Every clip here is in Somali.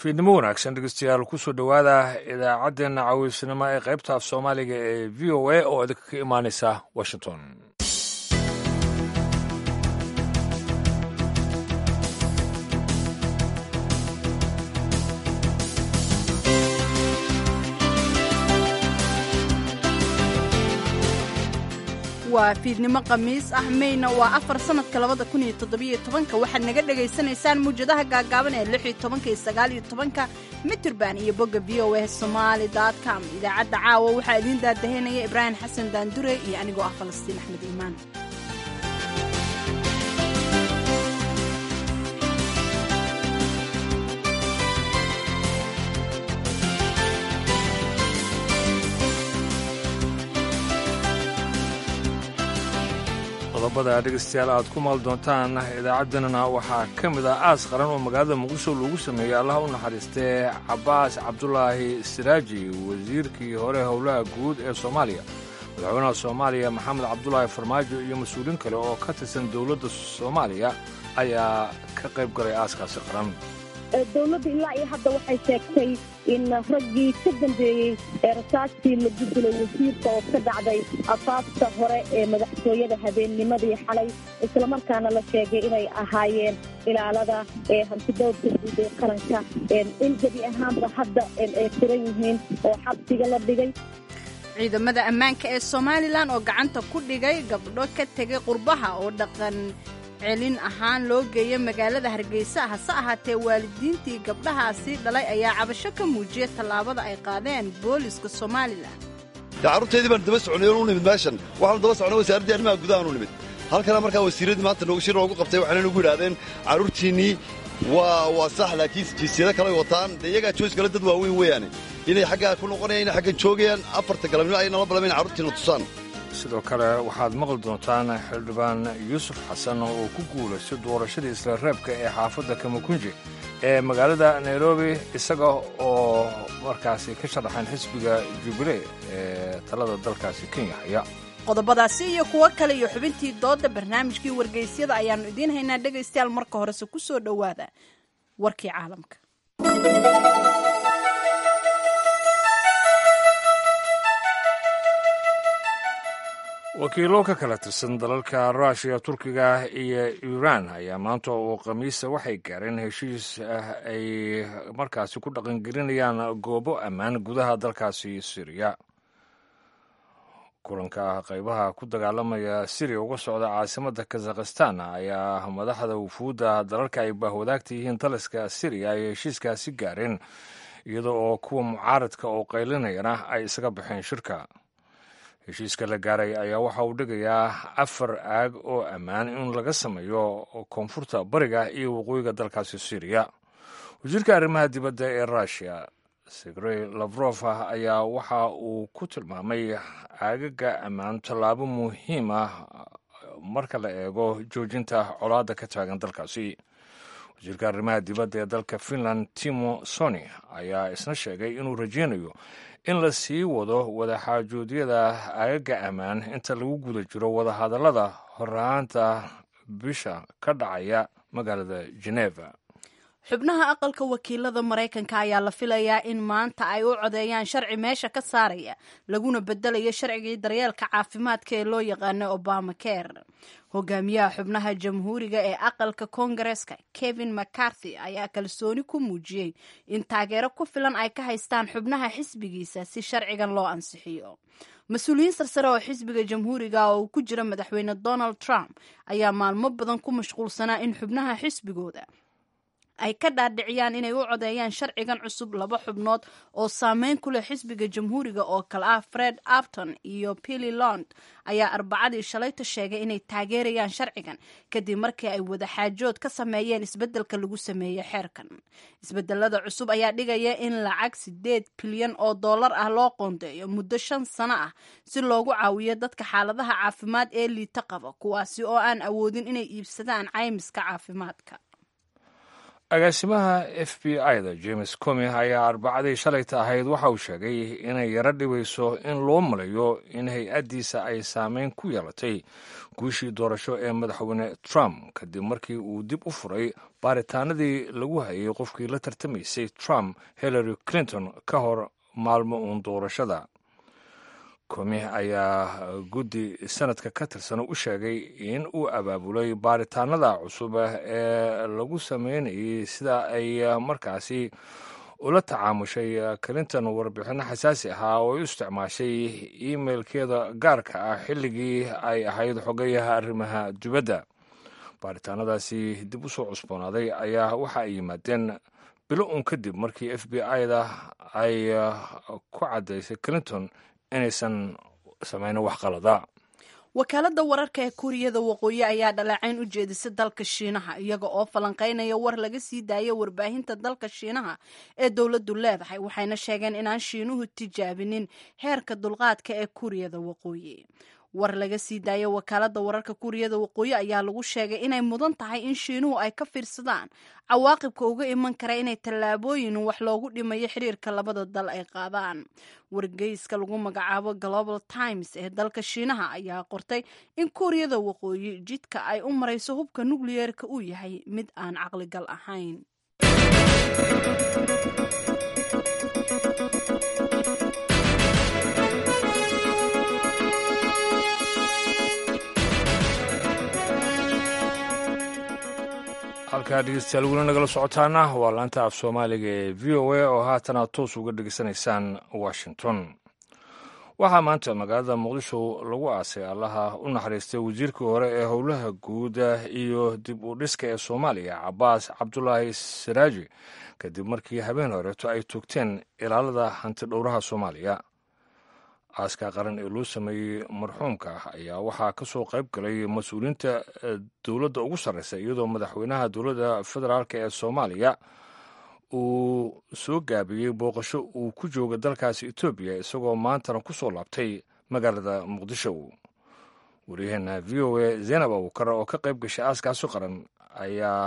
fiidnimo wanaagsan dhegeystayaal kusoo dhowaada idaacaddeenna cawiisnimo ee qaybta af soomaaliga ee v o a oo idinka ka imaaneysa washington waa fiidnimo khamiis ah meyna waa afar sannadka labada kun iyo toddobiyo tobanka waxaad naga dhagaysanaysaan muwjadaha gaagaaban ee lix iyo tobanka iyo sagaal iyo tobanka mitirban iyo bogga v o a somaali dot com idaacadda caawa waxaa idiin daadaheynaya ibraahim xasan daandure iyo anigoo ah falastiin axmed iimaan qodobada dhegeystayaal aad ku maal doontaan idaacaddanana waxaa ka mid ah aas qaran oo magaalada muqdisho lagu sameeyey allaha u naxariistee cabbaas cabdulaahi siraaji wasiirkii hore howlaha guud ee soomaaliya madaxweynaha soomaaliya maxamed cabdulaahi farmaajo iyo mas-uuliin kale oo ka tirsan dowladda soomaaliya ayaa ka qayb galay aaskaasi qaran dowladda ilaa iyo hadda waxay sheegtay in raggii ka dambeeyey ee rasaastii lagu dilay wasiirka oo ka dhacday afaafta hore ee madaxtooyada habeennimadii xalay islamarkaana la sheegay inay ahaayeen ilaalada ee hantidowrka guud ee qaranka in gebi ahaanba hadda ay furan yihiin oo xabsiga la dhigay ciidamada ammaanka ee somalilan oo gacanta ku dhigay gabdho ka tegay qurbaha oo dhaqan celin ahaan loo geeyay magaalada hargeysa hase ahaatee waalidiintii gabdhahaasi dhalay ayaa cabasho ka muujiyay tallaabada ay qaadeen booliska somalilan carruurteedii baan daba soconay oon u nimid meeshan waxaanu daba socnay wasaaraddii arrimaha gudahaan u nimid halkana markaa wasiiradii maanta noogu shir noogu qabtay waxayna nagu yidhahdeen carruurtiinnii waa waa sax laakiin jinsiyado kaley wataan dee iyagaa joos kale dad waaweyn weeyaane inay xaggaa ku noqonayaan inay xaggan joogayaan afarta galabnimo ay nala balamayn carruurtiina tusaan sidoo kale waxaad maqli doontaan xildhibaan yuusuf xasan oo ku guulaystay doorashadii isla reebka ee xaafadda kamakunji ee magaalada nairobi isaga oo markaasi ka sharaxan xisbiga jubilee ee talada dalkaasi kenya haya qodobadaasi iyo kuwo kale iyo xubintii doodda barnaamijkii wargeysyada ayaannu idiin haynaa dhegaystayaal marka horese ku soo dhowaada warkii caalamka wakiilo ka kala tirsan dalalka ruushiya turkiga iyo iiraan ayaa maanta oo khamiisa waxay gaareen heshiis ah ay markaasi ku dhaqangelinayaan goobo ammaan gudaha dalkaasi siriya kulanka qaybaha ku dagaalamaya siriya uga socda caasimadda kazakhistan ayaa madaxda wufuudda dalalka ay baahwadaagta yihiin taliska siriya ay heshiiskaasi gaareen iyada oo kuwa mucaaradka oo qaylinayana ay isaga baxeen shirka heshiiska la gaaray ayaa waxa uu dhigayaa afar aag oo ammaan in laga sameeyo koonfurta bariga iyo waqooyiga dalkaasi siriya wasiirka arrimaha dibadda ee ruushiya sergey lafrof ayaa waxa uu ku tilmaamay aagaga ammaan tallaabo muhiim ah marka la eego joojinta colaadda ka taagan dalkaasi wasiirka arrimaha dibadda ee dalka finland timo soni ayaa isna sheegay inuu rajeynayo in la sii wado wadaxaajoodyada aagaga ammaan inta lagu guda jiro wadahadallada horaanta bisha ka dhacaya magaalada geneva xubnaha aqalka wakiilada maraykanka ayaa la filayaa in maanta ay u codeeyaan sharci meesha ka saaraya laguna bedelayo sharcigii daryeelka caafimaadka ee loo yaqaano obama care hogaamiyaha xubnaha jamhuuriga ee aqalka koongareeska kevin mccarthy ayaa kalsooni ku muujiyey in taageero ku filan ay ka haystaan xubnaha xisbigiisa si sharcigan loo ansixiyo mas-uuliyiin sarsare oo xisbiga jamhuuriga oo uu ku jira madaxweyne donald trump ayaa maalmo badan ku mashquulsanaa in xubnaha xisbigooda ay ka dhaadhiciyaan inay u codeeyaan sharcigan cusub laba xubnood oo saameyn ku leh xisbiga jamhuuriga oo kale ah fred apton iyo pilly lond ayaa arbacadii shalayta sheegay inay taageerayaan sharcigan kadib markii ay wadaxaajood ka sameeyeen isbeddelka lagu sameeyey xeerkan isbedelada cusub ayaa dhigaya in lacag sideed bilyan oo dollar ah loo qoondeeyo muddo shan sano ah si loogu caawiyo dadka xaaladaha caafimaad ee liita qaba kuwaasi oo aan awoodin inay iibsadaan caymiska caafimaadka agaasimaha f b i da james comi ayaa arbacadii shalayta ahayd waxa uu sheegay inay yaro dhibayso in loo malayo in hay-addiisa ay saameyn ku yeelatay guushii doorasho ee madaxweyne trump kadib markii uu dib u furay baaritaanadii lagu hayay qofkii la tartamaysay trump hillary clinton ka hor maalmo uun doorashada komi ayaa guddi sanadka ka tirsan u sheegay in uu abaabulay baaritaanada cusub ee lagu sameynayay sida ay markaasi ula tacaamushay clinton warbixinno xasaasi ahaa oo u isticmaashay imailkeeda gaarka ah xilligii ay ahayd xogayaha arrimaha dibadda baaritaanadaasi dib u soo cusboonaaday ayaa waxa ay yimaadeen bilo uun kadib markii f b i da ay ku caddaysay clinton inaysan samaynin wax qalada wakaaladda wararka ee kuuriyada waqooyi ayaa dhaleecayn u jeedisay dalka shiinaha iyaga oo falanqaynaya war laga sii daaya warbaahinta dalka shiinaha ee dowladdu leedahay waxayna sheegeen inaan shiinuhu tijaabinin heerka dulqaadka ee kuuriyada waqooyi war laga sii daaya wakaaladda wararka kuuriyada waqooyi ayaa lagu sheegay inay mudan tahay in shiinuhu ay ka fiirsadaan cawaaqibka uga iman kara inay tallaabooyin wax loogu dhimayo xiriirka labada dal ay qaadaan wargeyska lagu magacaabo global times ee dalka shiinaha ayaa qortay in kuuriyada waqooyi jidka ay u marayso hubka nukliyeerka uu yahay mid aan caqligal ahayn halkaa dhegeystayaal weli nagala socotaana waa laanta af soomaaliga ee v o a oo haatana toos uga dhegeysanaysaan washington waxaa maanta magaalada muqdisho lagu aasay allaha u naxariistay wasiirkii hore ee howlaha guud iyo dib u dhiska ee soomaaliya cabaas cabdulaahi saraaji kadib markii habeen horeeto ay toogteen ilaalada hanti dhowraha soomaaliya aaska qaran ee loo sameeyey marxuumka ayaa waxaa ka soo qayb galay mas-uuliyiinta dowladda ugu sarreysa iyadoo madaxweynaha dowladda federaalk ee soomaaliya uu soo gaabiyey booqasho uu ku jooga dalkaasi etoobiya isagoo maantana ku soo laabtay magaalada muqdisho waryaheena v o a zaynab abukar oo ka qayb gashay aaskaasi qaran ayaa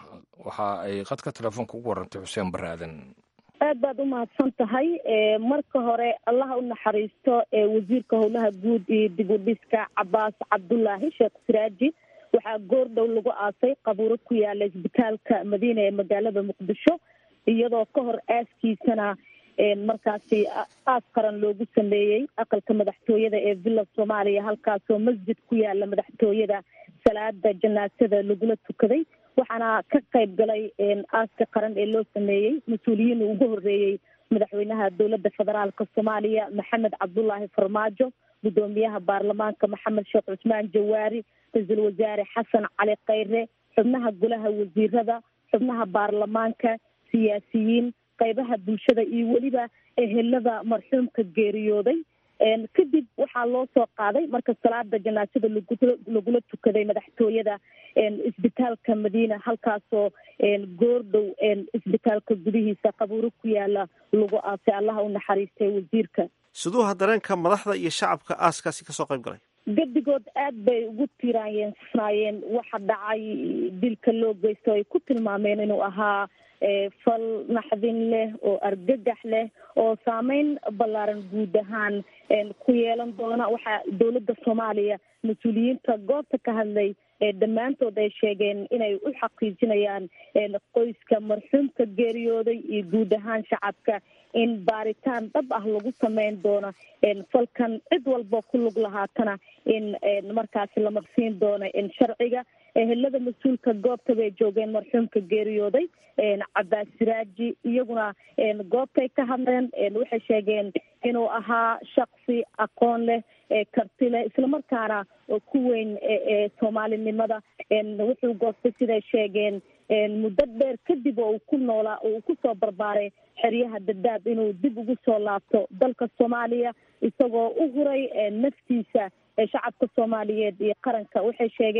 waxa ay qadka telefoonka ugu warantay xuseen barre aadan aad baad umahadsan tahay marka hore allaha u naxariisto wasiirka howlaha guud iyo dib u dhiska cabaas cabdulaahi sheekh siraaji waxaa goor dhow lagu aasay qabuuro ku yaala isbitaalka madiina ee magaalada muqdisho iyadoo ka hor aaskiisana markaasi aas qaran loogu sameeyey aqalka madaxtooyada ee villa soomaaliya halkaasoo masjid ku yaala madaxtooyada salaada janaasada lagula tukaday waxaana ka qayb galay aaska qaran ee loo sameeyey mas-uuliyiin ugu horeeyey madaxweynaha dowladda federaalka soomaaliya maxamed cabdulaahi farmaajo guddoomiyaha baarlamaanka maxamed sheekh cusmaan jawaari ra-iisul wasaare xasan cali khayre xubnaha golaha wasiirada xubnaha baarlamaanka siyaasiyiin qaybaha bulshada iyo weliba ehelada marxuumka geeriyooday kadib waxaa loo soo qaaday marka salaada janaasada lagula tukaday madaxtooyada isbitaalka madiina halkaasoo goordhow isbitaalka gudihiisa qabuuro ku yaala lagu aasay allaha u naxariistay wasiirka siduuha dareenka madaxda iyo shacabka aaskaasi kasoo qayb galay gedigood aad bay ugu tiiraanyeensanayeen waxa dhacay dilka loo geysto ay ku tilmaameen inuu ahaa fal naxdin leh oo argagax leh oo saameyn ballaaran guud ahaan ku yeelan doona waxaa dowladda soomaaliya mas-uuliyiinta goobta ka hadlay dhammaantood ay sheegeen inay u xaqiijinayaan qoyska marxuumka geeriyooday iyo guud ahaan shacabka in baaritaan dhab ah lagu sameyn doono falkan cid walba ku lug lahaatana in markaasi la marsiin doono sharciga ehelada mas-uulka goobta bay joogeen marxuumka geeriyooday cabaas siraaji iyaguna goobtay ka hadleen waxay sheegeen inuu ahaa shaksi aqoon leh karti leh islamarkaana ku weyn soomaalinimada wuxuu goostay siday sheegeen muddo dheer kadib oo uu ku noolaa oo uu kusoo barbaaray xeryaha dadaab inuu dib ugu soo laabto dalka soomaaliya isagoo u huray naftiisa shacabka soomaaliyeed iyo qaranka waxay sheegeen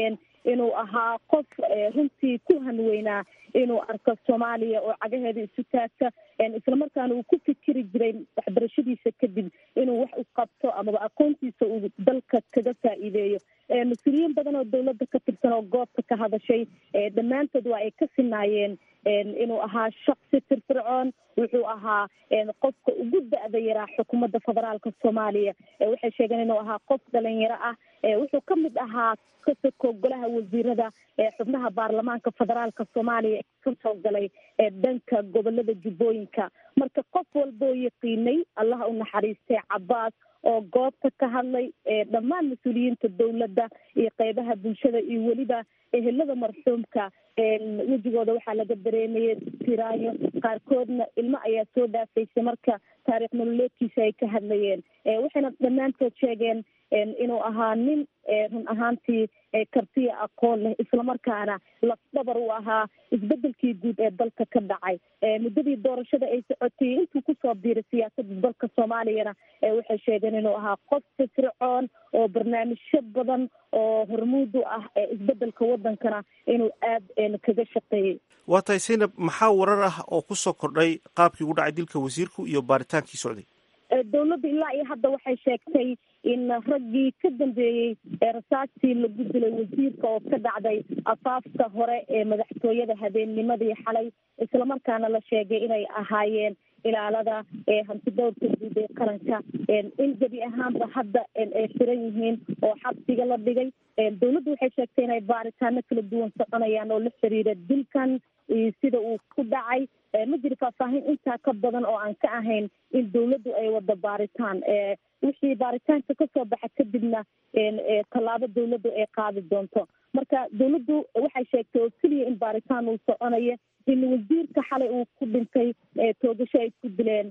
inuu ahaa qof runtii ku hanweynaa inuu arko soomaaliya oo cagaheeda isu taagta islamarkaana uu ku fikiri jiray waxbarashadiisa kadib inuu wax u qabto amaba aqoontiisa uu dalka kaga faa'iideeyo mas-uuliyiin badan oo dawladda ka tirsan oo goobta ka hadashay dhammaantood waa ay ka sinaayeen inuu ahaa shaksi firfircoon wuxuu ahaa qofka ugu da-da yaraa xukuumadda federaalka soomaaliya waxay sheegeen inuu ahaa qof dhalinyaro ah wuxuu ka mid ahaa kasoko golaha wasiirada xubnaha baarlamaanka federaalka soomaaliya ka soo galay dhanka gobolada jubbooyinka marka qof walboo yaqiinay allaha u naxariistay cabaas oo goobta ka hadlay dhammaan mas-uuliyiinta dawladda iyo qeybaha bulshada iyo weliba ehelada marxuumka wejigooda waxaa laga dareemayay tiraayo qaarkoodna ilmo ayaa soo dhaafaysay marka taariikh nololeedkiisa ay ka hadlayeen waxayna dhammaantood sheegeen inuu ahaa nin run ahaantii kartiya aqoon leh islamarkaana lafdhabar u ahaa isbedelkii guud ee dalka ka dhacay muddadii doorashada ay socotay intuu kusoo biiray siyaasadda dalka soomaaliyana waxay sheegeen inuu ahaa qof firfircoon oo barnaamijyo badan oo hormuud u ah isbedelka wadankana inuu aad kaga shaqeeyey waa tahay saynab maxaa warar ah oo kusoo kordhay qaabkii ugu dhacay dilka wasiirku iyo baaritaankii socday dawladda ilaa iyo hadda waxay sheegtay in raggii ka dambeeyey rasaastii lagu dilay wasiirka oo ka dhacday afaafka hore ee madaxtooyada habeennimadii xalay islamarkaana la sheegay inay ahaayeen ilaalada hantidowrka guud ee qaranka in gebi ahaanba hadda ay xiran yihiin oo xabsiga la dhigay dawladdu waxay sheegtay inay baaritaano kala duwan soconayaan oo la xiriira dilkan sida uu ku dhacay ma jiro faahfaahin intaa ka badan oo aan ka ahayn in dawladdu ay wado baaritaan wixii baaritaanka kasoo baxa kadibna tallaabo dawladdu ay qaadi doonto marka dawladdu waxay sheegtay oo keliya in baaritaan uu soconayo in wasiirka xalay uu ku dhintay toogasho ay ku dileen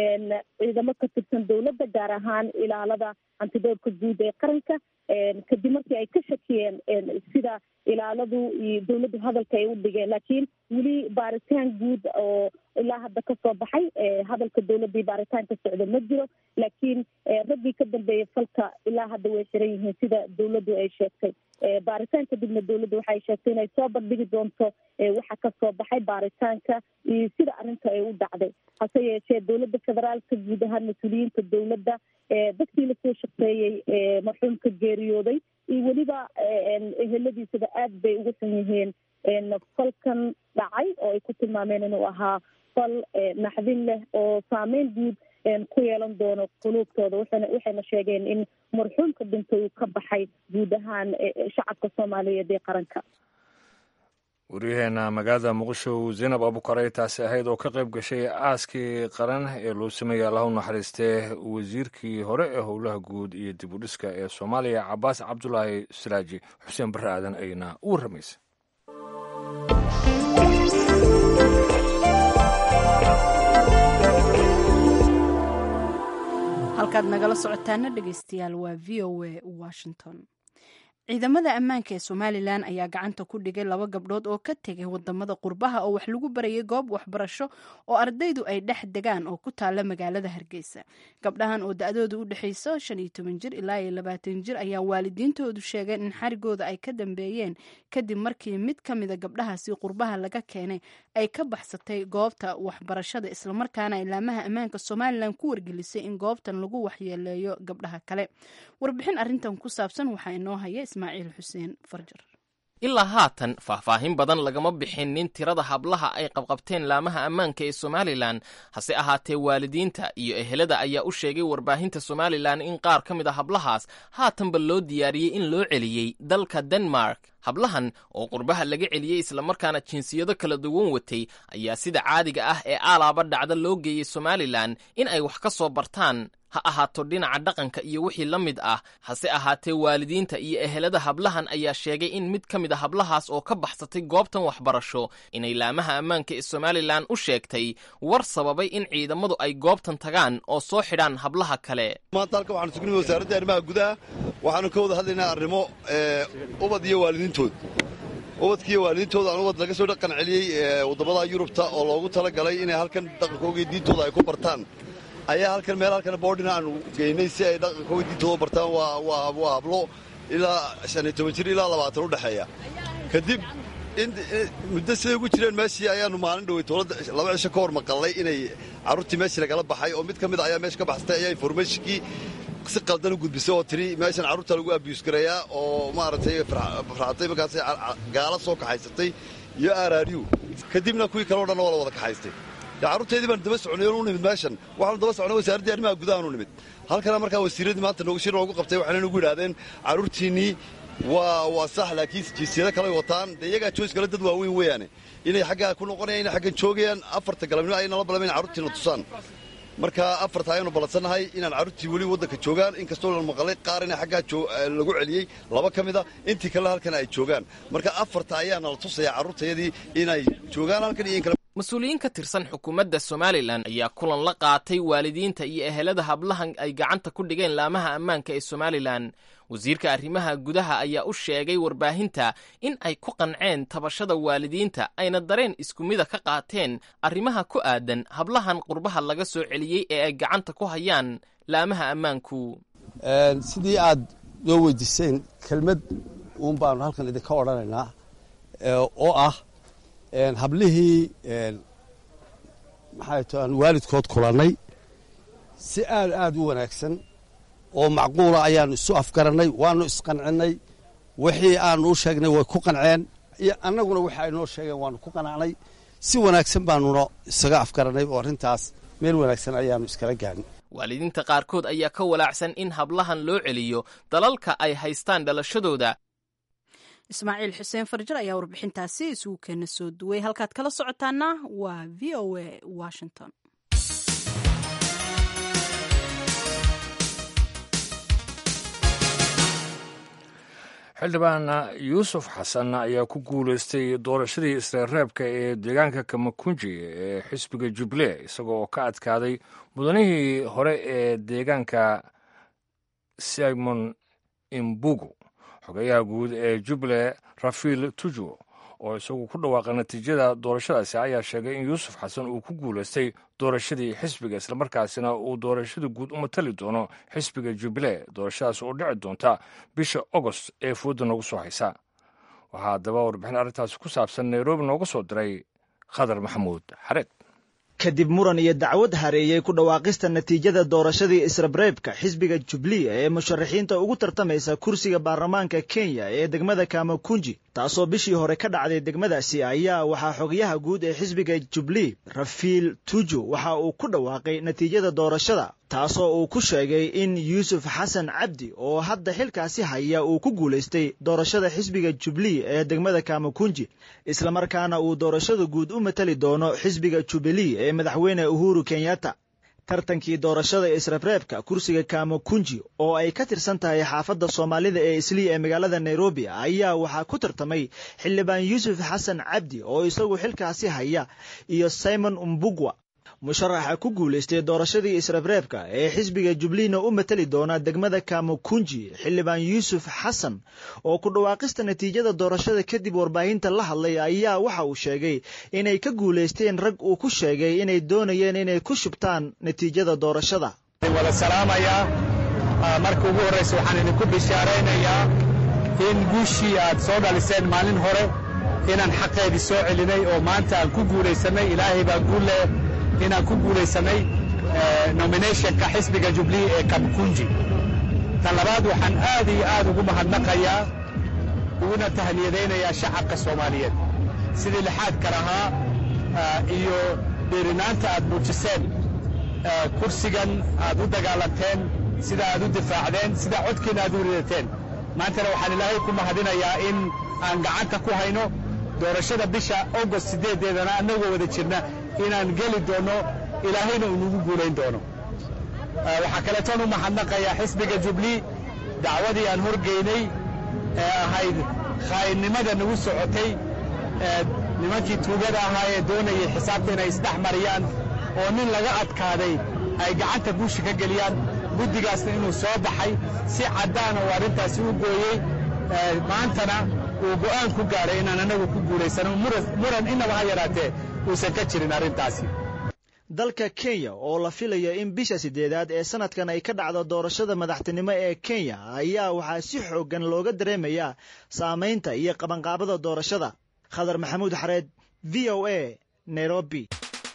ciidamo ka tirsan dawladda gaar ahaan ilaalada hantidowrka guud ee qaranka kadib markii ay ka shakiyeen sida ilaaladu iyo dawladdu hadalka ay u dhigeen laakiin weli baaritaan guud oo ilaa hadda kasoo baxay hadalka dawladdii baaritaanka socda ma jiro laakiin raggii ka dambeeyay falka ilaa hadda way xiran yihiin sida dawladdu ay sheegtay baaritaan kadibna dawladdu waxay sheegtay inay soo bandhigi doonto waxa kasoo baxay baaritaanka iyo sida arrinta ay u dhacday hase yeeshee dawladda federaalka guud ahaan mas-uuliyiinta dawladda dadkii lasoo shaqeeyey marxuumka geeriyooday iyo weliba eheladiisaba aad bay ugu xun yihiin falkan dhacay oo ay ku tilmaameen inuu ahaa fal naxdin leh oo saameyn guud ku yeelan doono quluubtooda waxana waxayna sheegeen in marxuumka dhintay uu ka baxay guud ahaan shacabka soomaaliyeed ee qaranka waryaheena magaalada muqdisho zaynab abukarey taasi ahayd oo ka qayb gashay aaskii qaran ee loo sameeyey allah u naxariistee wasiirkii hore ee howlaha guud iyo dib u dhiska ee soomaaliya cabaas cabdulaahi siraaji xuseen barre aadan ayna u warramaysa halkaad nagala socotaana dhegeystayaal waa v o a washington ciidamada ammaanka ee somalilan ayaa gacanta ku dhigay laba gabdhood oo ka tegay wadamada qurbaha oo wax lagu barayay goob waxbarasho oo ardaydu ay dhex degaan oo ku taala magaalada hargeysa gabdhahan oo da-dooda u dhexayso shan iyo toban jir ilaa iyo labaatan jir ayaa waalidiintoodu sheegeen in xarigooda ay ka dambeeyeen kadib markii mid ka mida gabdhahaasi qurbaha laga keenay ay ka baxsatay goobta waxbarashada islamarkaana ilaamaha ammaanka somalilan ku wargelisay in goobtan lagu waxyeeleeyo gabdhaha kale warbixin arintan ku saabsan waxaa inoo haya ismaaciil xuseen farjar ilaa haatan faahfaahin badan lagama bixinin tirada hablaha ay qabqabteen laamaha ammaanka ee somalilan hase ahaatee waalidiinta iyo ehelada ayaa u sheegay warbaahinta somalilan in qaar ka mid a hablahaas haatanba loo diyaariyey in loo celiyey dalka denmark hablahan oo qurbaha laga celiyey islamarkaana jinsiyado kala duwan watay ayaa sida caadiga ah ee aalaaba dhacda loo geeyey somalilan in ay wax ka soo bartaan ha ahaato dhinaca dhaqanka iyo wixii la mid ah hase ahaatee waalidiinta iyo ehelada hablahan ayaa sheegay in mid ka mid a hablahaas oo ka baxsatay goobtan waxbarasho inay laamaha ammaanka ee somalilan u sheegtay war sababay in ciidamadu ay goobtan tagaan oo soo xidhaan hablaha kale maanta halka waxaanu sugnay wasaaradda arrimaha gudaha waxaanu ka wada hadlaynaa arrimo ubad iyo waalidiintood ubadkiiyo waalidiintooda aan ubad laga soo dhaqan celiyey waddamada yurubta oo loogu talagalay inay halkan dhaqankooga iyo diintooda ay ku bartaan ayaa halkan meel halkan boodhina aanu geynay si ay dhaqankooga diintooda bartaan waa hablo ilaa shan iyo toban jir ilaa labaatan u dhexeeya kadib muddo siday ugu jireen meeshii ayaannu maalin dhowey toolada laba cisho ka hor maqallay inay carruurtii meeshii lagala baxay oo mid ka mid a ayaa meesha ka baxsatay ayaa informationkii si qaldan u gudbisay oo tiri meeshan carruurta lagu abiyus garayaa oo maaragtay farxatay markaasay gaala soo kaxaysatay iyo aaraariyu kadibna kuwii kaleo dhanna waa la wada kaxaystay carruurteedii baan daba soconay oon u nimid meeshan waxaanu daba socnay wasaaraddii arrimaha gudahaan u nimid halkana markaa wasiiradii maanta noogu shir noogu qabtay waxayna nagu yidhaahdeen carruurtiinnii waa waa sax laakiin jinsiyado kale wataan dee iyagaa joos kale dad waaweyn weeyaane inay xaggaa ku noqonayaan inay xaggan joogayaan afarta galabnimo ay nala balamayn carruurtiina tusaan marka afarta ayaanu ballansannahay inaan carruurtii weli waddanka joogaan inkastoo la maqalay qaar ina xaggaa lagu celiyey laba ka mid a intii kalena halkan ay joogaan marka afarta ayaa nala tusayaa carruurtayadii inay joogaan halkan iyo in kale mas-uuliyiin ka tirsan xukuumadda somalilan ayaa kulan la qaatay waalidiinta iyo ehelada hablahan ay gacanta ku dhigeen laamaha ammaanka ee somalilan wasiirka arrimaha gudaha ayaa u sheegay warbaahinta in ay ku qanceen tabashada waalidiinta ayna dareen isku mida ka qaateen arrimaha ku aadan hablahan qurbaha laga soo celiyey ee ay gacanta ku hayaan laamaha ammaanku sidii aad noo weydiiseen kelmad uun baanu halkan idinka odhanaynaa oo ah hablihii maxay to aan waalidkood kulannay si aad aad u wanaagsan oo macquula ayaannu isu afgarannay waannu isqancinnay wixii aannu u sheegnay way ku qanceen iyo annaguna wixi ay noo sheegeen waannu ku qanacnay si wanaagsan baannuna isaga afgarannay oo arrintaas meel wanaagsan ayaannu iskala gaadhin waalidiinta qaarkood ayaa ka walaacsan in hablahan loo celiyo dalalka ay haystaan dhalashadooda ismaaciil xuseen farjar ayaa warbixintaasi isugu keena soo duway halkaad kala socotaana waa v o a washington xildhibaan yuusuf xasan ayaa ku guulaystay doorashadii isreerreebka ee deegaanka kamakunji ee xisbiga jubilee isagoo oo ka adkaaday mudanihii hore ee deegaanka simon imbugu xogeyaha guud ee jubilee rafiil tuju oo isagu ku dhawaaqay natiijada doorashadaasi ayaa sheegay in yuusuf xasan uu ku guulaystay doorashadii xisbiga islamarkaasina uu doorashada guud u matali doono xisbiga jubilee doorashadaas oo dhici doonta bisha agost ee fooda noogu soo haysa waxaa haddaba warbixin arrintaasi ku saabsan nairobi nooga soo diray khadar maxamuud xareed kadib muran iyo dacwad hareeyey ku dhawaaqista natiijada doorashadii israbreebka xisbiga jubliya ee musharaxiinta ugu tartamaysa kursiga baarlamaanka kenya ee degmada kamakunji taasoo bishii hore ka dhacday degmadaasi ayaa waxaa xogayaha guud ee xisbiga jubli rafiil tuju waxa uu ku dhawaaqay natiijada doorashada taasoo uu ku sheegay in yuusuf xasan cabdi oo hadda xilkaasi haya uu ku guulaystay doorashada xisbiga jubli ee degmada kamakunji islamarkaana uu doorashada guud u matali doono xisbiga jubilee ee madaxweyne uhuru kenyatta tartankii doorashada israbreebka kursiga kamakunji oo ay ka tirsan tahay xaafadda soomaalida ee islii ee magaalada nairobi ayaa waxaa ku tartamay xildhibaan yuusuf xasan cabdi oo isagu xilkaasi haya iyo simon umbugwa musharaxa ku guulaystay doorashadii israbreebka ee xisbiga jubliina u matali doona degmada kamakunji xildhibaan yuusuf xasan oo ku dhawaaqista natiijada doorashada kadib warbaahinta la hadlay ayaa waxa uu sheegay inay ka guulaysteen rag uu ku sheegay inay doonayeen inay ku shubtaan natiijada doorashada wada salaamayaa marka ugu horraysa waxaan idinku bishaaraynayaa in guushii aad soo dhaliseen maalin hore inaan xaqeedii soo celinay oo maanta aan ku guulaysannay ilaahay baa guulle inaan ku guulaysanay nominationka xisbiga jubliye ee kamkunji tan labaad waxaan aad iyo aad ugu mahadnaqayaa uguna tahniyadaynayaa shacabka soomaaliyeed sidii lixaadka lahaa iyo dhiirinaanta aad muujiseen kursigan aad u dagaalanteen sida aad u difaacdeen sida codkiina aad u ridateen maantana waxaan ilaahay ku mahadinayaa in aan gacanta ku hayno doorashada bisha agost siddeedeedana annagoo wada jirna inaan geli doonno ilaahayna uu nagu guulayn doono waxaa kaleetoon u mahadnaqayaa xisbiga jublii dacwadii aan horgeynay ee ahayd khaaynnimada nagu socotay nimankii tuugada ahaa ee doonayay xisaabta inay isdhex mariyaan oo nin laga adkaaday ay gacanta guusha ka geliyaan guddigaasna inuu soo baxay si caddaana uu arrintaasi u gooyey maantana uu go'aan ku gaaray inaan annagu ku guulaysano muran innaba ha yaraatee uusan ka jirin arrintaasi dalka kenya oo la filayo in bisha sideedaad ee sanadkan ay ka dhacdo doorashada madaxtinimo ee kenya ayaa waxaa si xoogan looga dareemayaa saamaynta iyo qabanqaabada doorashada khadar maxamuud xareed v o a nairobi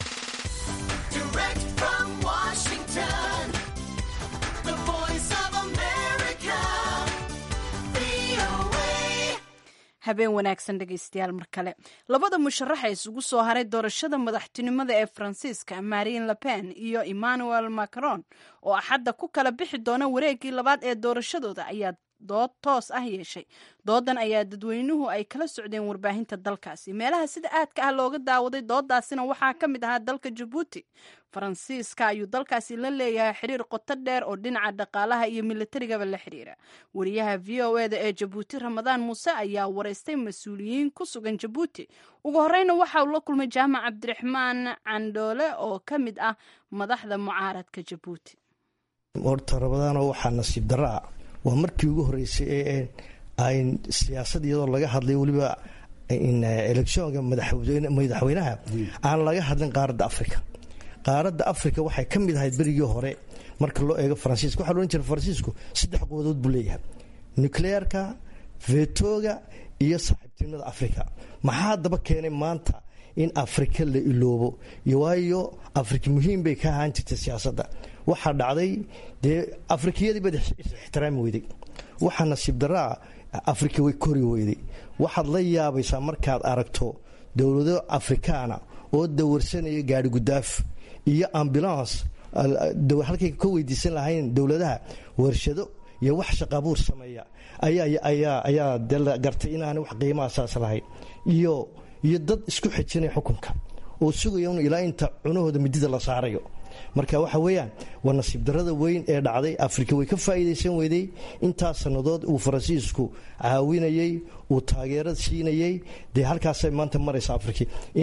habeen wanaagsan dhegaystayaal mar kale labada musharaxa isugu soo haray doorashada madaxtinimada ee faransiiska marine le pen iyo emmanuel macron oo axadda ku kala bixi doona wareegii labaad ee doorashadooda ayaa dood toos ah yeeshay doodan ayaa dadweynuhu ay kala socdeen warbaahinta dalkaasi meelaha sida aadka ah looga daawaday doodaasina waxaa ka mid ahaa dalka jabuuti faransiiska ayuu dalkaasi la leeyahay xiriir qoto dheer oo dhinaca dhaqaalaha iyo militarigaba la xiriira wariyaha v o eda ee jabuuti ramadaan muuse ayaa wareystay mas-uuliyiin ku sugan jabuuti ugu horeyna waxa uu la kulmay jaamac cabdiraxmaan candhoole oo ka mid ah madaxda mucaaradka jabuuti horta ramadaano waxaa nasiib darro ah waa markii ugu horeysay ee ay siyaasad iyadoo laga hadlay weliba electionka madaxweynaha aan laga hadlin qaaradda africa qaaradda africa waxay ka mid ahayd berigii hore marka loo eego faransiiska waxa loodhan jira faransiisku saddex quwadood buu leeyahay nucleerka vetoga iyo saaxiibtinimada africa maxaa daba keenay maanta in afrika la iloobo waayo afrika muhiim bay ka ahaan jirtay siyaasadda waxaa dhacday dee afrikiyadii baad ixtiraami weyday waxaa nasiib daraa afrika way kori weyday waxaad la yaabaysaa markaad aragto dowlado afrikaana oo dawarsanaya gaari gudaaf iyo ambulance halkay ka weydiisan lahayn dowladaha warshado iyo wax shaqaabuur sameeya ayaa de la gartay inaana wax qiimaha saas lahayn iyo iyo dad isku xijinaya xukunka oo sugaya un ilaa inta cunahooda midida la saarayo marka waxa weeyaan waa nasiib darada weyn ee dhacday afrika way ka faa'iidaysan weyday intaas sannadood uu faransiisku caawinayey uu taageerad siinayey dee halkaasay maanta maraysa afrika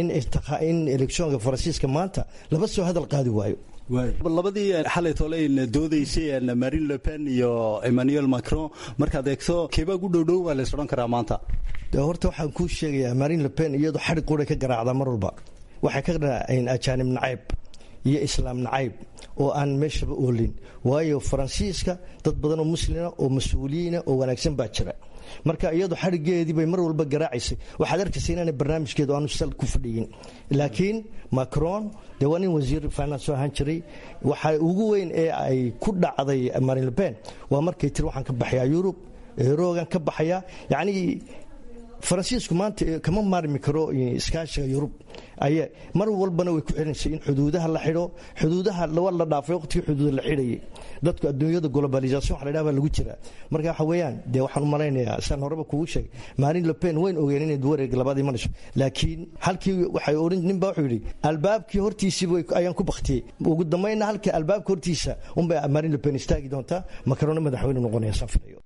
in electionka faransiiska maanta laba soo hadal qaadi waayo labadii xalay tole doodaysay marine le pen iyo emmanuel macron markaad eegto keebaa gu dhowdhow waa lays odhan karaa maanta de horta waxaan kuu sheegayaa marine le pen iyadoo xadhig qura ka garaacdaa mar walba waxay ka garaaceen ajaanib nacayb iyo islaam nacayb oo aan meeshaba oolin waayo faransiiska dad badan oo muslima oo mas-uuliyiina oo wanaagsan baa jira marka iyadu xadhigeedii bay mar walba garaacaysay waxaad arkaysa inaanay barnaamijkeedu aanu sal ku fadhiyin laakiin macron dee waa nin wasiir finance ahaan jiray waxa ugu weyn ee ay ku dhacday marine le pen waa markay tiri waxaan ka baxayaa yurub eroogan ka baxayaa yacnii faransiisku maanta kama maarmi karo iskaashiga yurub ay mar walbana way ku xirinaysay in xuduudaha la xidho xuduudaha waa la dhaafay waqtigii xuduuda la xidhayay dadku adduunyada globalization waxa la yidhaha baa lagu jiraa marka waxa weeyaan dee waxaan u malaynayaa saan horeba kugu sheegay marine le pen wayn ogeen inay wareega labaad imanayso laakiin halkii waxay odhan nin baa wuxuu yidhi albaabkii hortiisiiba ayaan ku baktiyey ugu dambayna halkii albaabka hortiisa unbay marine le pen istaagi doontaa makarona madaxweyne noqonaya saan filayo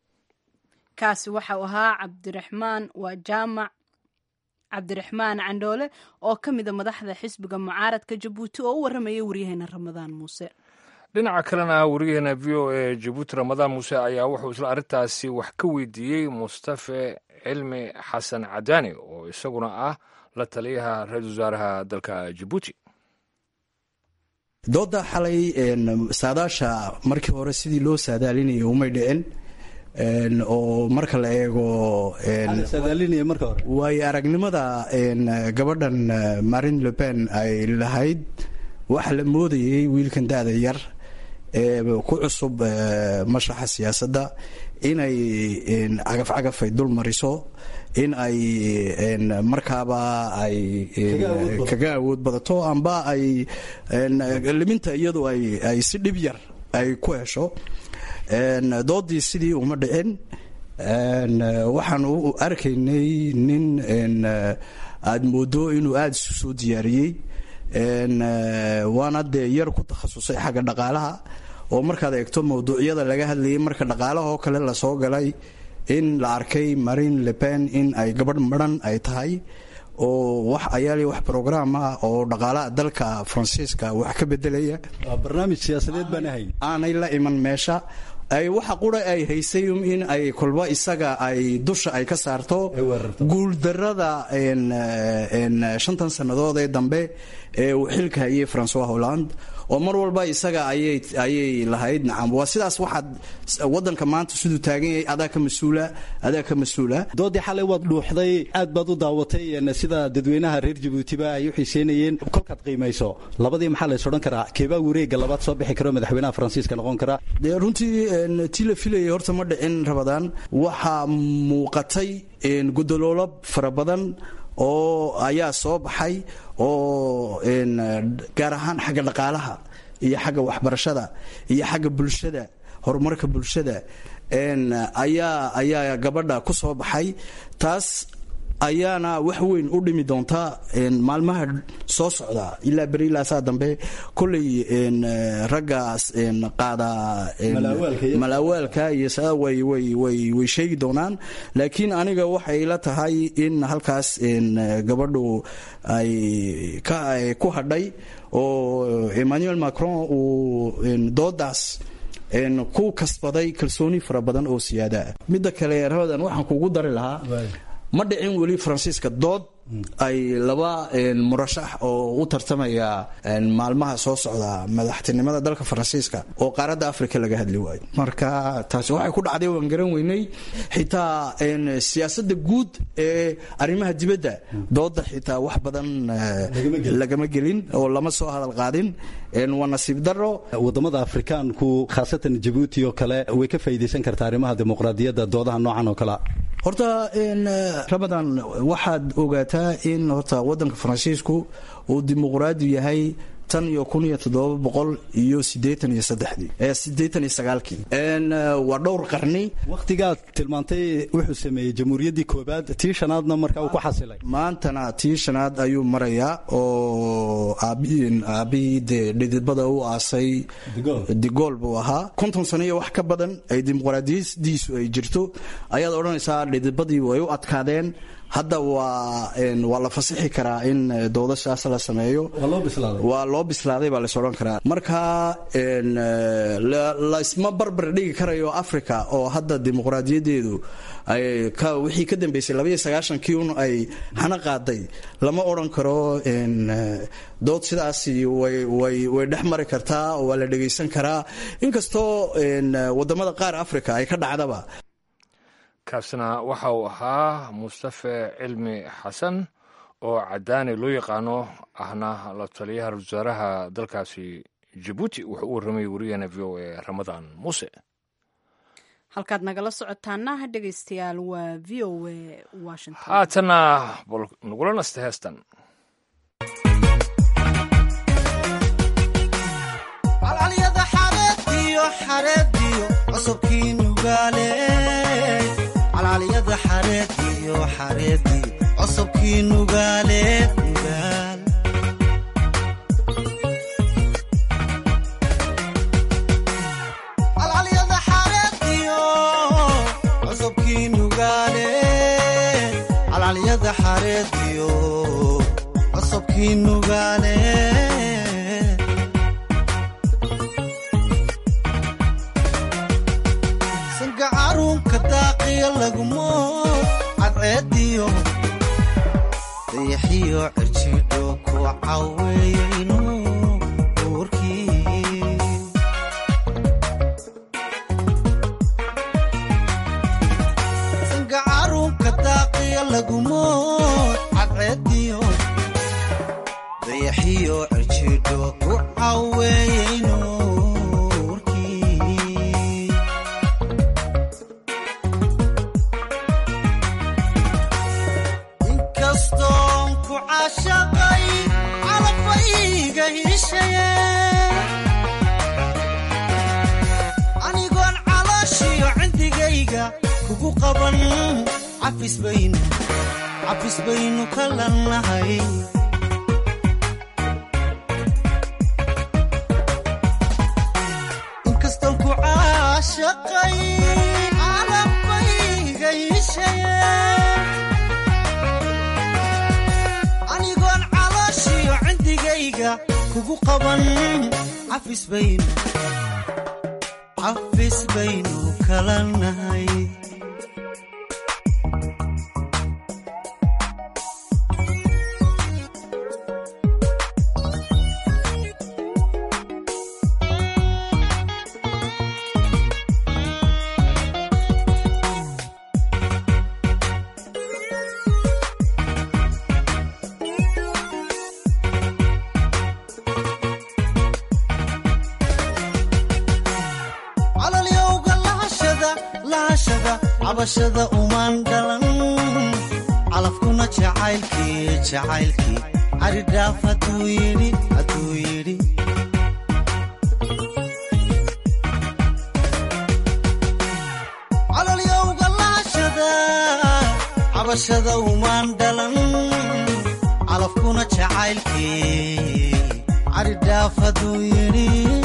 kaasi waxau ahaa cabdiraxmaan waa jaamac cabdiraxmaan candhoole oo ka mida madaxda xisbiga mucaaradka jabuuti oo u warramayay waryaheena ramadaan muuse dhinaca kalena wariyaheena v o e jabuuti ramadaan muuse ayaa wuxuu isla arrintaasi wax ka weydiiyey mustafe cilmi xasan cadaani oo isaguna ah la taliyaha ra-iisul wasaaraha dalka jabuuti dooda xalay saadaasha markii hore sidii loo saadaalinayay umay dhicin oo marka la eego waayo aragnimada gabadhan marine le pen ay lahayd waxa la moodayay wiilkan da-da yar ee ku cusub mashraxa siyaasadda inay cagaf cagaf ay dul mariso in ay markaaba ay kaga awood badato amba ay liminta iyadu ay si dhib yar ay ku hesho doodii sidii uma dhicin waxaan u arkaynay nin aada moodo inuu aada isu soo diyaariyey waana dee yar ku takhasusay xagga dhaqaalaha oo markaad eegto mawduucyada laga hadlayay marka dhaqaalaha oo kale lasoo galay in la arkay marine le pen in ay gabadh maran ay tahay oo wax ayaali wax brograam ah oo dhaqaalaha dalka faransiiska wax ka bedelaya barnaamij siyaasadeed baan ahayn aanay la iman meesha ay waxa qura ay haysay in ay kolba isaga ay dusha ay ka saarto guuldarada shantan sannadood ee dambe ee uu xilka hayay francois holland oo mar walba isaga ayay lahayd nacam waa sidaas waxaad wadanka maanta siduu taagan yahay adaa ka mas-uula adaa ka mas-uula doodii xalay waad dhuuxday aad baad u daawatay sida dadweynaha reer jabuutiba ay u xiiseynayeen kolkaad qiimayso labadii maxaa lays odhan karaa keebaa wareega labaad soo bixi karo madaxweynaha faransiiska noqon kara dee runtii tii la filayay horta ma dhicin rabadaan waxaa muuqatay gudoloolo fara badan oo ayaa soo baxay oo gaar ahaan xagga dhaqaalaha iyo xagga waxbarashada iyo xagga bulshada horumarka bulshada ayaa ayaa gabadha ku soo baxay taas ayaana wax weyn u dhimi doontaa maalmaha soo socda ilaa beri ilaa saa dambe kolley raggaas qaada malaawaalka iyo saa way way way way sheegi doonaan laakiin aniga waxay la tahay in halkaas gabadhu ay ka ku hadhay oo emmanuel macron uu doodaas ku kasbaday kalsooni fara badan oo siyaada ah midda kale rabadan waxaan kugu dari lahaa ma dhicin weli faransiiska dood ay laba murashax oo u tartamaya maalmaha soo socda madaxtinimada dalka faransiiska oo qaaradda africa laga hadli waayo marka taasi waxay ku dhacday waan garan weynay xitaa siyaasadda guud ee arrimaha dibadda dooda xitaa wax badan lagama gelin oo lama soo hadal qaadin waa nasiib daro wadamada afrikaanku khaasatan jabuuti oo kale way ka faa'iidaysan kartaa arrimaha dimuqraadiyadda doodaha noocan oo kalea horta ramadan waxaad ogaataa in horta wadanka faransiisku uu dimuqraadi yahay tan iyo kun iyo toddoba boqol iyo sideetan iyo saddexdii sideetan iyo sagaalkii waa dhowr qarni wakhtigaad tilmaantay wuxuu sameeyey jamhuuriyaddii koobaad tii shanaadna markaa uu ku xasilay maantana tii shanaad ayuu marayaa oo aabihii dee dhidibada u aasay digool buu ahaa konton sano iyo wax ka badan ay dimuqraadiyadiisu ay jirto ayaad odhanaysaa dhidibadii way u adkaadeen hadda waa waa la fasixi karaa in doodashaas la sameeyo waa loo bislaaday baa lays odhan karaa marka laysma barbar dhigi karayo africa oo hadda dimuqraadiyadeedu wixii ka dambeysay labaiyo sagaashankii un ay hana qaaday lama odhan karo dood sidaasi way dhex mari kartaa oo waa la dhegaysan karaa inkastoo wadamada qaar africa ay ka dhacdaba kaasina waxa uu ahaa mustafe cilmi xasan oo cadaani loo yaqaano ahna la taliyaha ra-isul wasaaraha dalkaasi jabuuti wuxuu u warramayay wariyaheena v o a ramadaan muuse halkaad nagala socotaana dhegaystayaal waa v o a washington haatana bal nagula nasta heestan calcalyada xareediyo xareediyo cusubkii nugaale calcalyada xareediyo xareediyo cusubkii nugaale nugaal calcalyada xareediyo cusubkii nugaale calcalyada xareediyo cusubkii nugaale sangacaruunka daaqiya lagumo cadceediyo dayaxiyo cirjidho ku caweeyayno uurkii sangacaruunka daaqiya lagumo cadceediyo dayaxiyo cirjidho ku caweeyayno inkastoon ku caashaqay calafayga hiishaye anigoon calooshiyo cindigayga kugu qaban cafis baynu cafis baynu ka lannahay inkastoon ku caashaqay calafayga hiishaye anigoon calooshiyo cindigayga kugu qaban cafis baynu cafis baynu kala nahay calalyowga lahashada lahashada cabashada umaan dhalan calafkuna jacaylkii jacaylkii caridhaaf hadduu yidhi hadduu yidhi calalyowga lahashada cabashada umaan dhalan calafkuna jacaylkii caridhaaf hadduu yidhi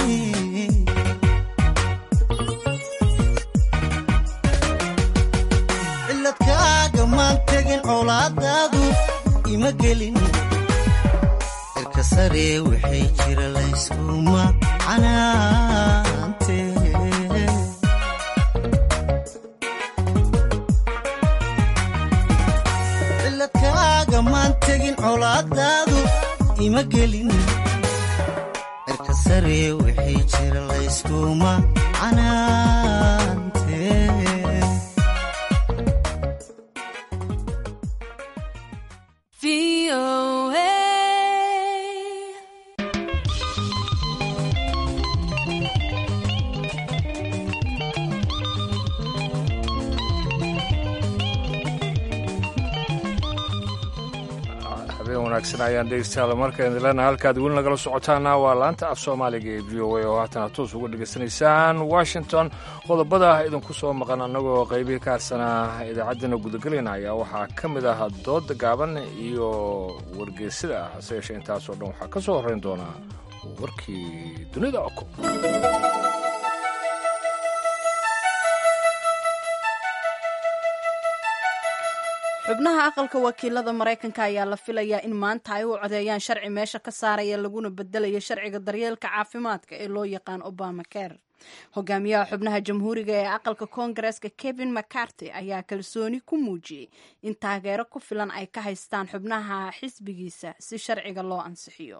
ciladkaaga maan tegin colaadaadu ima gelin cirka sare waxay jira layskuma canaante ciladkaaga maan tegin colaadaadu ima gelin cirka sare waxay jira layskuma canaante habeen wanaagsan ayaan dhegeystayaal markaan idilana halkaad weli nagala socotaana waa laanta af soomaaliga ee v o a oo haatan aad toos uga dhegaysanaysaan washington qodobada idinku soo maqan annagoo qaybihii ka harsanaa idaacaddana gudagelayna ayaa waxaa ka mid ah dooda gaaban iyo wargeysada ah hase yeeshee intaasoo dhan waxaa ka soo horrayn doonaa warkii dunida oko xubnaha aqalka wakiilada maraykanka ayaa la filayaa in maanta ay u codeeyaan sharci meesha ka saaraya laguna bedelayo sharciga daryeelka caafimaadka ee loo yaqaan obama care hogaamiyaha xubnaha jamhuuriga ee aqalka koongareeska kevin mccarty ayaa kalsooni ku muujiyey in taageero ku filan ay ka haystaan xubnaha xisbigiisa si sharciga loo ansixiyo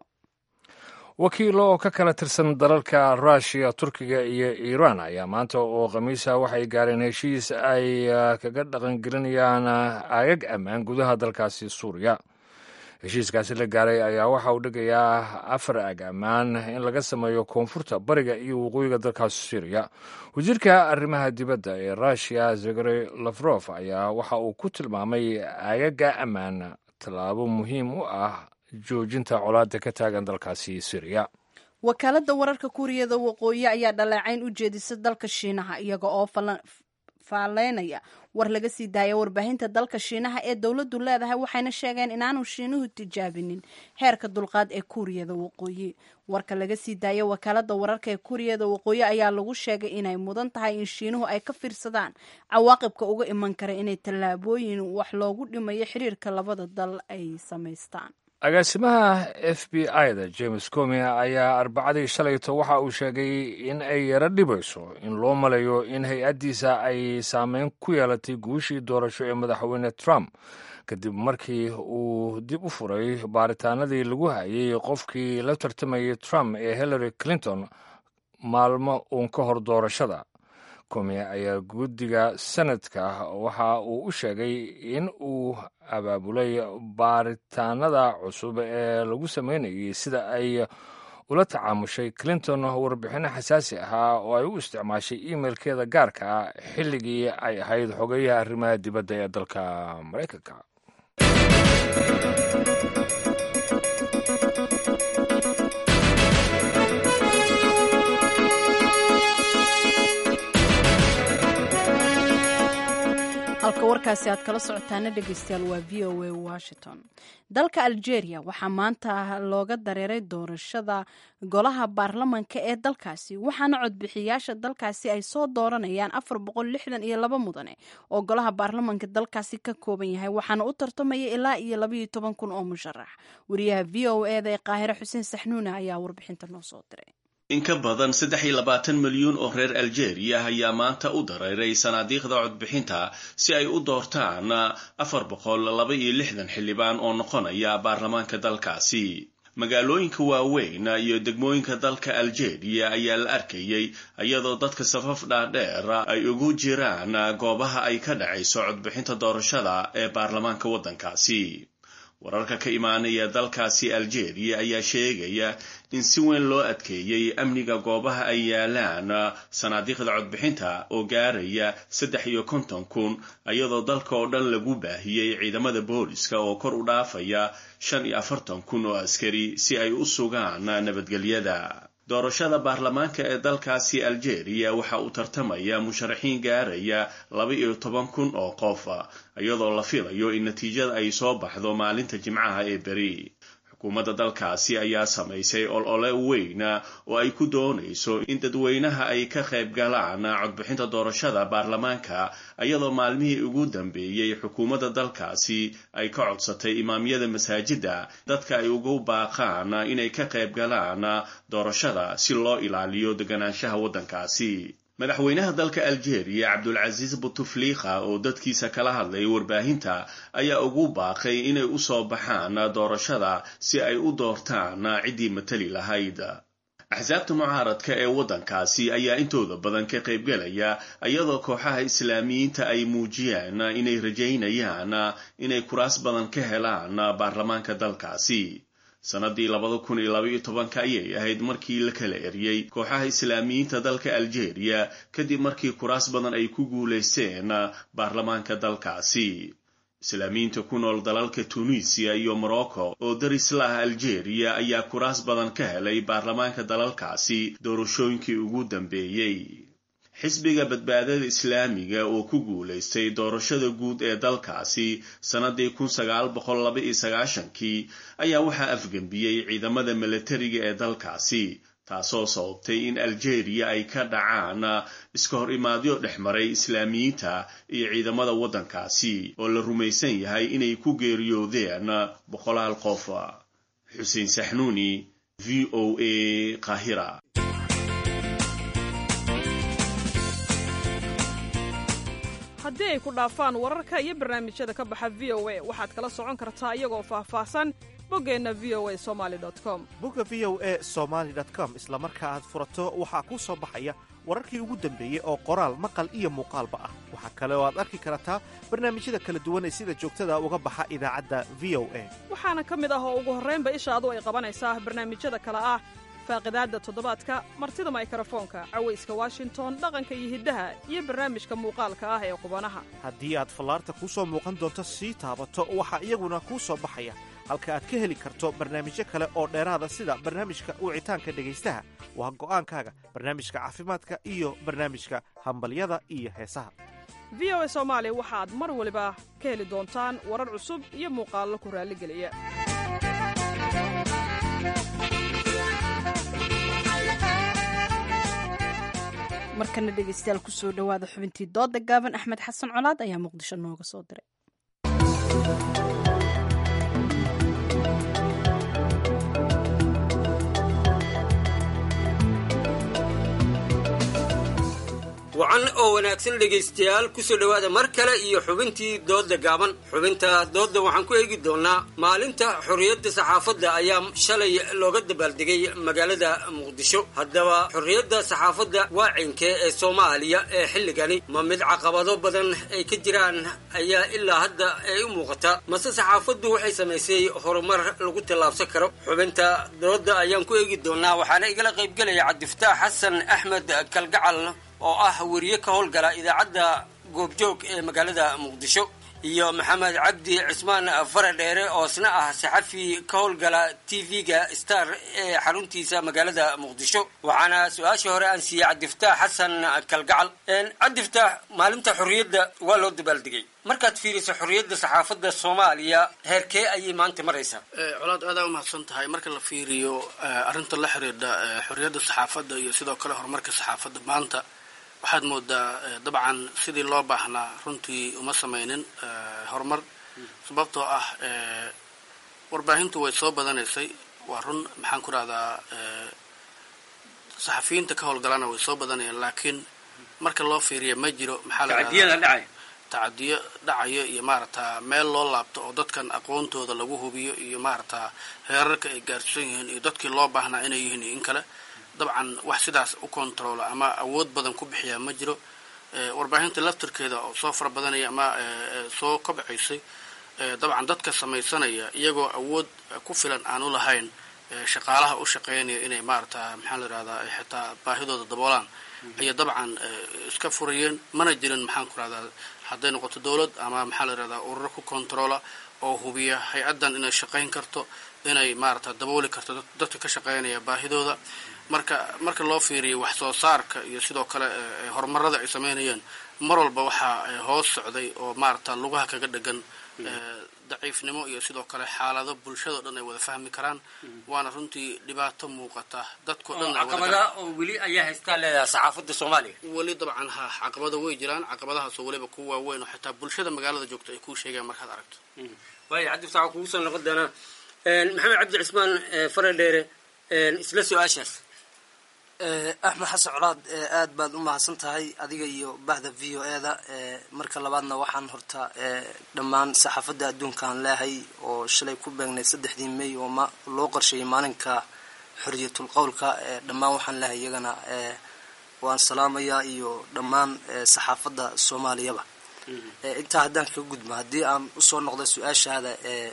wakiilo oo ka kala tirsan dalalka ruushiya turkiga iyo iiraan ayaa maanta oo khamiisa waxay gaareen heshiis ay kaga dhaqangelinayaan aagag ammaan gudaha dalkaasi suuriya heshiiskaasi la gaaray ayaa waxa uu dhigayaa afar aag ammaan in laga sameeyo koonfurta bariga iyo waqooyiga dalkaasi suuriya wasiirka arrimaha dibadda ee ruushiya zegary lafrof ayaa waxa uu ku tilmaamay aagaga ammaan tallaabo muhiim u ah joojinta colaada ka taagan dalkaasi syriya wakaaladda wararka kuuriyada waqooyi ayaa dhaleecayn u jeedisa dalka shiinaha iyaga oo faalleynaya war laga sii daaya warbaahinta dalka shiinaha ee dowladdu leedahay waxayna sheegeen inaanu shiinuhu tijaabinin heerka dulqaad ee kuuriyada waqooyi warka laga sii daaya wakaaladda wararka ee kuuriyada waqooyi ayaa lagu sheegay inay mudan tahay in shiinuhu ay ka fiirsadaan cawaaqibka uga iman kara inay tallaabooyin wax loogu dhimayo xiriirka labada dal ay samaystaan agaasimaha f b i-da james comi ayaa arbacadii shalayto waxa uu sheegay in ay yaro dhibayso in loo malayo in hay-addiisa ay saameyn ku yeelatay guushii doorasho ee madaxweyne trump kadib markii uu dib u furay baaritaanadii lagu hayay qofkii la tartamayay trump ee hillary clinton maalmo uun ka hor doorashada komi ayaa guddiga sanadka waxa uu u sheegay in uu abaabulay baaritaanada cusub ee lagu sameynayay sida ay ula tacaamushay clinton warbixinno xasaasi ahaa oo ay u isticmaashay imailkeeda gaarka ah xilligii ay ahayd xogeyaha arrimaha dibadda ee dalka maraykanka halka warkaasi aad kala socotaana dhegeystayaal waa v o a washington dalka algeria waxaa maanta looga dareeray doorashada golaha baarlamanka ee dalkaasi waxaana codbixiyaasha dalkaasi ay soo dooranayaan afar boqol lixdan iyo laba mudane oo golaha baarlamanka dalkaasi ka kooban yahay waxaana u tartamaya ilaa iyo labaiyo toban kun oo musharax wariyaha v o eda ee qaahire xuseen saxnuune ayaa warbixinta noo soo diray in ka badan saddex iyo labaatan milyuun oo reer aljeeriya ayaa maanta u dareeray sanaadiiqda codbixinta si ay u doortaan afar boqol laba iyo lixdan xildhibaan oo noqonaya baarlamaanka dalkaasi magaalooyinka waaweyn iyo degmooyinka dalka aljeeriya ayaa la arkayay iyadoo dadka safaf dhaadheer ay ugu jiraan goobaha ay ka dhacayso codbixinta doorashada ee baarlamaanka waddankaasi wararka ka imaanaya dalkaasi aljeeriya ayaa sheegaya in si weyn loo adkeeyey amniga goobaha ay yaalaan sanaadiiqda codbixinta oo gaaraya saddex iyo konton kun iyadoo dalka oo dhan lagu baahiyey ciidamada booliska oo kor u dhaafaya shan iyo afartan kun oo askari si ay u sugaan nabadgelyada doorashada baarlamaanka ee dalkaasi aljeeriya waxa uu tartamaya musharaxiin gaaraya laba iyo toban kun oo qof iyadoo la filayo in natiijada ay soo baxdo maalinta jimcaha ee beri xukuumadda dalkaasi ayaa samaysay olole weyn oo ay ku doonayso in dadweynaha ay ka qayb galaan codbixinta doorashada baarlamaanka iyadoo maalmihii ugu dambeeyey xukuumadda dalkaasi ay ka codsatay imaamyada masaajidda dadka ay ugu baaqaan inay ka qayb galaan doorashada si loo ilaaliyo deganaanshaha waddankaasi madaxweynaha dalka aljeeriya cabdulcasiis butufliika oo dadkiisa kala hadlay warbaahinta ayaa ugu baaqay inay u soo baxaan doorashada si ay u doortaan ciddii matali lahayd axsaabta mucaaradka ee waddankaasi ayaa intooda badan ka qaybgelaya iyadoo kooxaha islaamiyiinta ay muujiyeen inay rajaynayaan inay kuraas badan ka helaan baarlamaanka dalkaasi sanadii labada kun iyo labaiyo tobanka ayay ahayd markii la kala eriyey kooxaha islaamiyiinta dalka aljeeriya kadib markii kuraas badan ay ku guulaysteen baarlamaanka dalkaasi islaamiyiinta ku nool dalalka tunisiya iyo morocco oo daris la ah aljeeriya ayaa kuraas badan ka helay baarlamaanka dalalkaasi doorashooyinkii ugu dambeeyey xisbiga badbaadada islaamiga oo ku guulaystay doorashada guud ee dalkaasi sannadii kun sagaal boqol laba iyo sagaashankii ayaa waxaa afgembiyey ciidamada milatariga ee dalkaasi taasoo sababtay in aljeeriya ay ka dhacaan iska hor imaadyo dhex maray islaamiyiinta iyo ciidamada waddankaasi oo la rumaysan yahay inay ku geeriyoodeen boqolaal qof xuseen saxnuuni v o a qaahira haddii ay ku dhaafaan wararka iyo barnaamijyada ka baxa v o a waxaad kala socon kartaa iyagoo faahfaahsan boggeenna v o a somali com bogga v o a somaali com isla marka aad furato waxaa kuu soo baxaya wararkii ugu dambeeyey oo qoraal maqal iyo muuqaalba ah waxaa kale oo aad arki kartaa barnaamijyada kala duwan ee sida joogtada uga baxa idaacadda v o a waxaana ka mid ah oo ugu horraynba ishaadu ay qabanaysaa barnaamijyada kale ah faaqidaadda toddobaadka martida maykrofoonka cawayska washington dhaqanka iyo hiddaha iyo barnaamijka muuqaalka ah ee qubanaha haddii aad fallaarta kuu soo muuqan doonto sii taabato waxaa iyaguna kuu soo baxaya halka aad ka heli karto barnaamijyo kale oo dheeraada sida barnaamijka wicitaanka dhegaystaha waa go'aankaaga barnaamijka caafimaadka iyo barnaamijka hambalyada iyo heesaha v o a soomaali waxaad mar waliba ka heli doontaan warar cusub iyo muuqaallo ku raalligeliya markana dhegeystayaal kusoo dhowaada xubintii dooda gaaban axmed xasan colaad ayaa muqdisho nooga soo diray wacan oo wanaagsan dhegaystayaal kusoo dhowaada mar kale iyo xubintii doodda gaaban xubinta doodda waxaan ku eegi doonnaa maalinta xorriyadda saxaafadda ayaa shalay looga dabaaldegay magaalada muqdisho haddaba xorriyadda saxaafadda waacinkee ee soomaaliya ee xilligani ma mid caqabado badan ay ka jiraan ayaa ilaa hadda ay u muuqata mase saxaafaddu waxay samaysay horumar lagu tallaabsan karo xubinta doodda ayaan ku eegi doonnaa waxaana igala qaybgelaya cabdifataax xasan axmed kalgacal oo ah weriye ka howlgala idaacadda goobjoog ee magaalada muqdisho iyo maxamed cabdi cismaan faradheere oo isna ah saxafi ka howlgala t v-ga star ee xaruntiisa magaalada muqdisho waxaana su-aashii hore aan siiyey cabdifataax xasan kalgacal cabdifataax maalinta xorriyadda waa loo dabaaldegay markaad fiiriso xorriyadda saxaafadda soomaaliya heerkee ayay maanta maraysaa colaad aadaa umahadsan tahay marka la fiiriyo arrinta la xiriidha xorriyadda saxaafadda iyo sidoo kale horumarka saxaafadda maanta waxaad moodaa dabcan sidii loo baahnaa runtii uma samaynin horumar sababtoo ah warbaahintu way soo badanaysay waa run maxaan ku rahdaa saxafiyiinta ka howlgalana way soo badanayaan laakiin marka loo fiiriya ma jiro maxaa la tacadiyada dhacay tacadiyo dhacayo iyo maaragta meel loo laabto oo dadkan aqoontooda lagu hubiyo iyo maaragta heerarka ay gaarsiisan yihiin iyo dadkii loo baahnaa inay yihiin iyo in kale dabcan wax sidaas u kontroola ama awood badan ku bixiyaa ma jiro warbaahinta laftirkeeda oo soo fara badanaya ama soo kobcaysay dabcan dadka samaysanaya iyagoo awood ku filan aan u lahayn shaqaalaha u shaqeynaya inay maarata maxaa la yihahdaa xitaa baahidooda daboolaan ayay dabcan iska furayeen mana jirin maxaan ku rahdaa hadday noqoto dowlad ama maxaa la yihahdaa ururo ku controola oo hubiya hay-addan inay shaqayn karto inay maarata dabooli karto dadka ka shaqeynaya baahidooda marka marka loo fiiriyo wax soo saarka iyo sidoo kale horumarada ay sameynayeen mar walba waxaa hoos socday oo maarata lugaha kaga dhegan daciifnimo iyo sidoo kale xaalado bulshado dhan ay wada fahmi karaan waana runtii dhibaato muuqata dadko dhan caqabada oo weli ayaa haystaa leedahay saxaafadda soomaaliya weli dabcan ha caqabado way jiraan caqabadahaasoo weliba ku waaweyn oo xitaa bulshada magaalada joogta ay kuu sheegaan markaad aragto waaya cabdi fasax kugu soo noqon doonaa maxamed cabdi cismaan faradheere isla su-aashaas axmed xasan colaad aad baad u mahadsan tahay adiga iyo bahda v o e da marka labaadna waxaan horta dhammaan saxaafadda adduunkaan leehay oo shalay ku beegnay saddexdii may oo loo qorsheeyay maalinka xoriyatul qowlka dhammaan waxaan leehay iyagana waan salaamayaa iyo dhammaan saxaafadda soomaaliyaba intaa haddaan kaga gudbo haddii aan usoo noqdo su-aashaada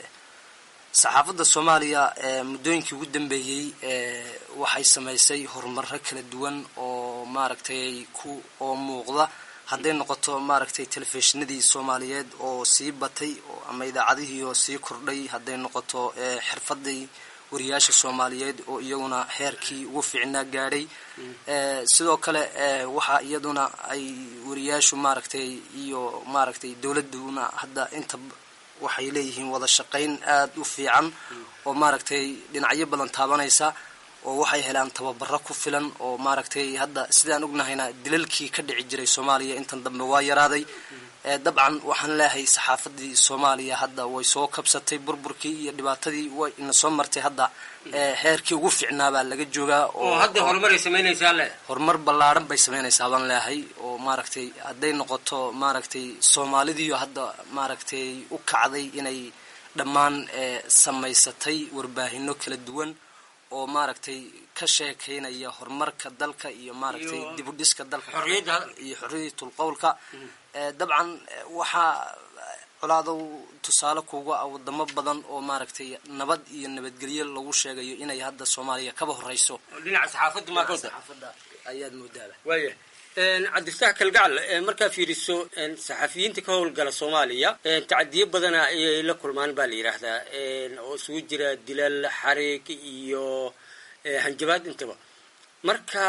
saxaafadda soomaaliya muddooyinkii ugu dambeeyey waxay samaysay horumaro kala duwan oo maaragtay ku oo muuqda hadday noqoto maaragtay telefishinadii soomaaliyeed oo sii batay ama idaacadihii oo sii kordhay hadday noqoto xirfadii wariyaasha soomaaliyeed oo iyaguna heerkii ugu fiicnaa gaadhay sidoo kale waxaa iyaduna ay wariyaashu maaragtay iyo maaragtay dowladuna hadda inta waxay leeyihiin wada shaqayn aada u fiican oo maaragtay dhinacyo badan taabanaysa oo waxay helaan tababaro ku filan oo maaragtay hadda sidaan ognahayna dilalkii ka dhici jiray soomaaliya intan dambe waa yaraaday dabcan waxaan leeyahay saxaafadii soomaaliya hadda way soo kabsatay burburkii iyo dhibaatadii way ina soo martay hadda heerkii ugu fiicnaabaa laga joogaa oo hadda horumaray samaynaysaa le horumar ballaaran bay samaynaysaa baan leeyahay oo maaragtay hadday noqoto maaragtay soomaalidiiyo hadda maaragtay u kacday inay dhammaan samaysatay warbaahino kala duwan oo maaragtay ka sheekaynaya horumarka dalka iyo maaragtay dib u dhiska dalka iyo xorriyatul qowlka dabcan waxaa colaadow tusaale kuga ah wadamo badan oo maaragtay nabad iyo nabadgelyo lagu sheegayo inay hadda soomaaliya kaba horeyso dhinaca saxaafadda maa ka saxaafadda ayaad moodaaba waaya cabdifataax kalgacal markaa fiiriso saxafiyiinta ka howlgala soomaaliya tacadiyo badana ayay la kulmaan baa la yidhaahdaa oo isugu jira dilal xariig iyo hanjabaad intaba marka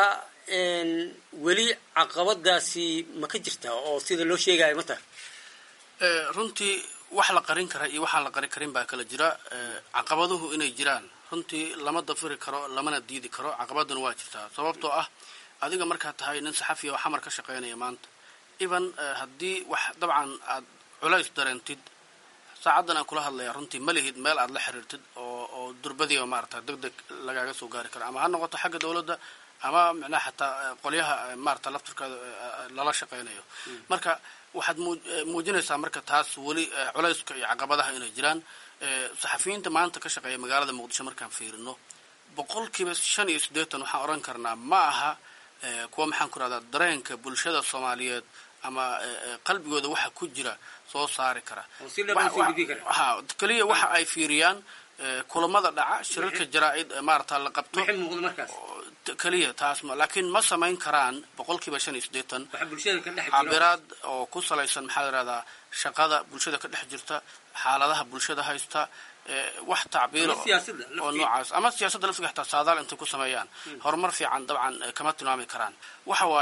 weli caqabadaasi ma ka jirtaa oo sida loo sheegayo ma tahay runtii wax la qarin kara iyo waxaan la qarin karin baa kala jira caqabaduhu inay jiraan runtii lama dafiri karo lamana diidi karo caqabaduna waa jirtaa sababtoo ah adiga markaad tahay nin saxafiya oo xamar ka shaqaynaya maanta even haddii wax dabcan aad culays dareentid saacaddan aan kula hadlaya runtii ma lihid meel aad la xiriirtid oo oo durbadiiba maarata deg deg lagaaga soo gaari karo ama ha noqoto xagga dowladda ama micnaha xataa qolyaha maarata laftirkeeda lala shaqaynayo marka waxaad muujinaysaa marka taas weli culayska iyo caqabadaha inay jiraan saxafiyiinta maanta ka shaqeeya magaalada muqdisho markaan fiirino boqolkiiba shan iyo siddeetan waxaan oran karnaa ma aha kuwa maxaan ku rahdaa dareenka bulshada soomaaliyeed ama qalbigooda waxa ku jira soo saari kara ha keliya waxa ay fiiriyaan kulamada dhaca shirarka jaraa-id maarata la qabto keliya taas ma laakiin ma samayn karaan boqolkiiba shan iyo siddeetan cabiraad oo ku salaysan maxaa yirahdaa shaqada bulshada ka dhex jirta xaaladaha bulshada haysta wax tacbiiro oo noocaas ama siyaasadda laftiga xataa saadaal intay ku sameeyaan horumar fiican dabcan kama tilmaami karaan waxa waaye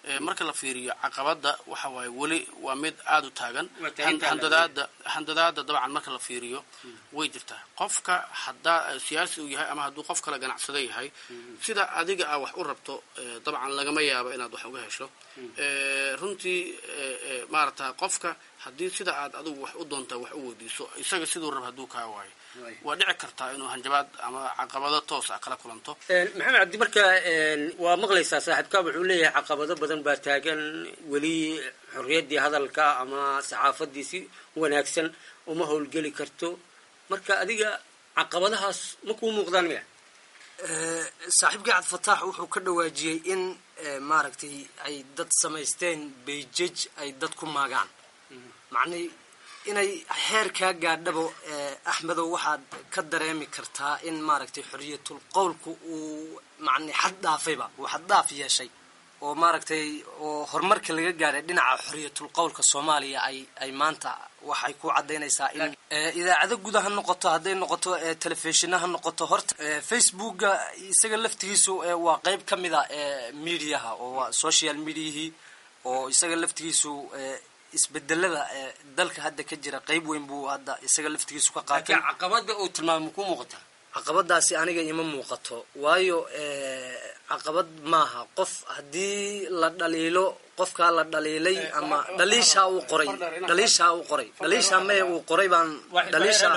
marka la fiiriyo caqabada waxa waaye weli waa mid aada u taagan Waa taagan tahay. handadaada handadaada dabcan marka la fiiriyo way jirtaa qofka haddaa siyaasi uu yahay ama hadduu qof kale ganacsado yahay sida adiga ah wax u rabto eh, dabcan lagama yaabo inaad wax uga hesho Eh, runtii eh, eh, maarata qofka haddii sida aad adigu wax u doontaa wax u weydiiso isaga siduu rab hadduu kaa waayo waa dhici kartaa inuu hanjabaad ama caqabado toos ah kala kulanto Een, maxamed cabdi marka een, waa maqlaysaa saaxiibkaa wuxuu leeyahay caqabado badan baa taagan weli xorriyaddii hadalka ama saxaafadii si wanaagsan uma howlgeli karto marka adiga caqabadahaas ma kuu muuqdaan miya Eh, saaxiibkii cabdifataax wuxuu ka dhawaajiyey in eh, maaragtay ay dad samaysteen beijaj ay dad ku maagaan macnii inay heer kaa gaadhabo eh, axmedow waxaad ka dareemi kartaa in maaragtay xoriyatul qowlku uu macni xad dhaafayba uu xad dhaaf yeeshay oo maaragtay oo horumarka laga gaadhay dhinaca xoriyatul qowlka soomaaliya ay ay maanta waxay ku cadaynaysaa in eh, idaacado guda ha noqoto hadday noqoto eh, telefishina ha noqoto horta eh, facebooka isaga laftigiisu eh, waa qeyb ka mid a eh, mediaha oo waa social mediahii oo isaga laftigiisu eh, isbedelada eh, dalka hadda ka jira qeyb weyn buu hadda isaga laftigiisu ka qaatay laakiin caqabada uu tilmaamo kuu muuqataa caqabadaasi aniga ima muuqato waayo eh, caqabad maaha qof haddii la dhaliilo qofkaa la dhaliilay ama dhaliishaa uu qoray dhaliishaa uu qoray dhaliishaa mee uu qoray baan dhaliisha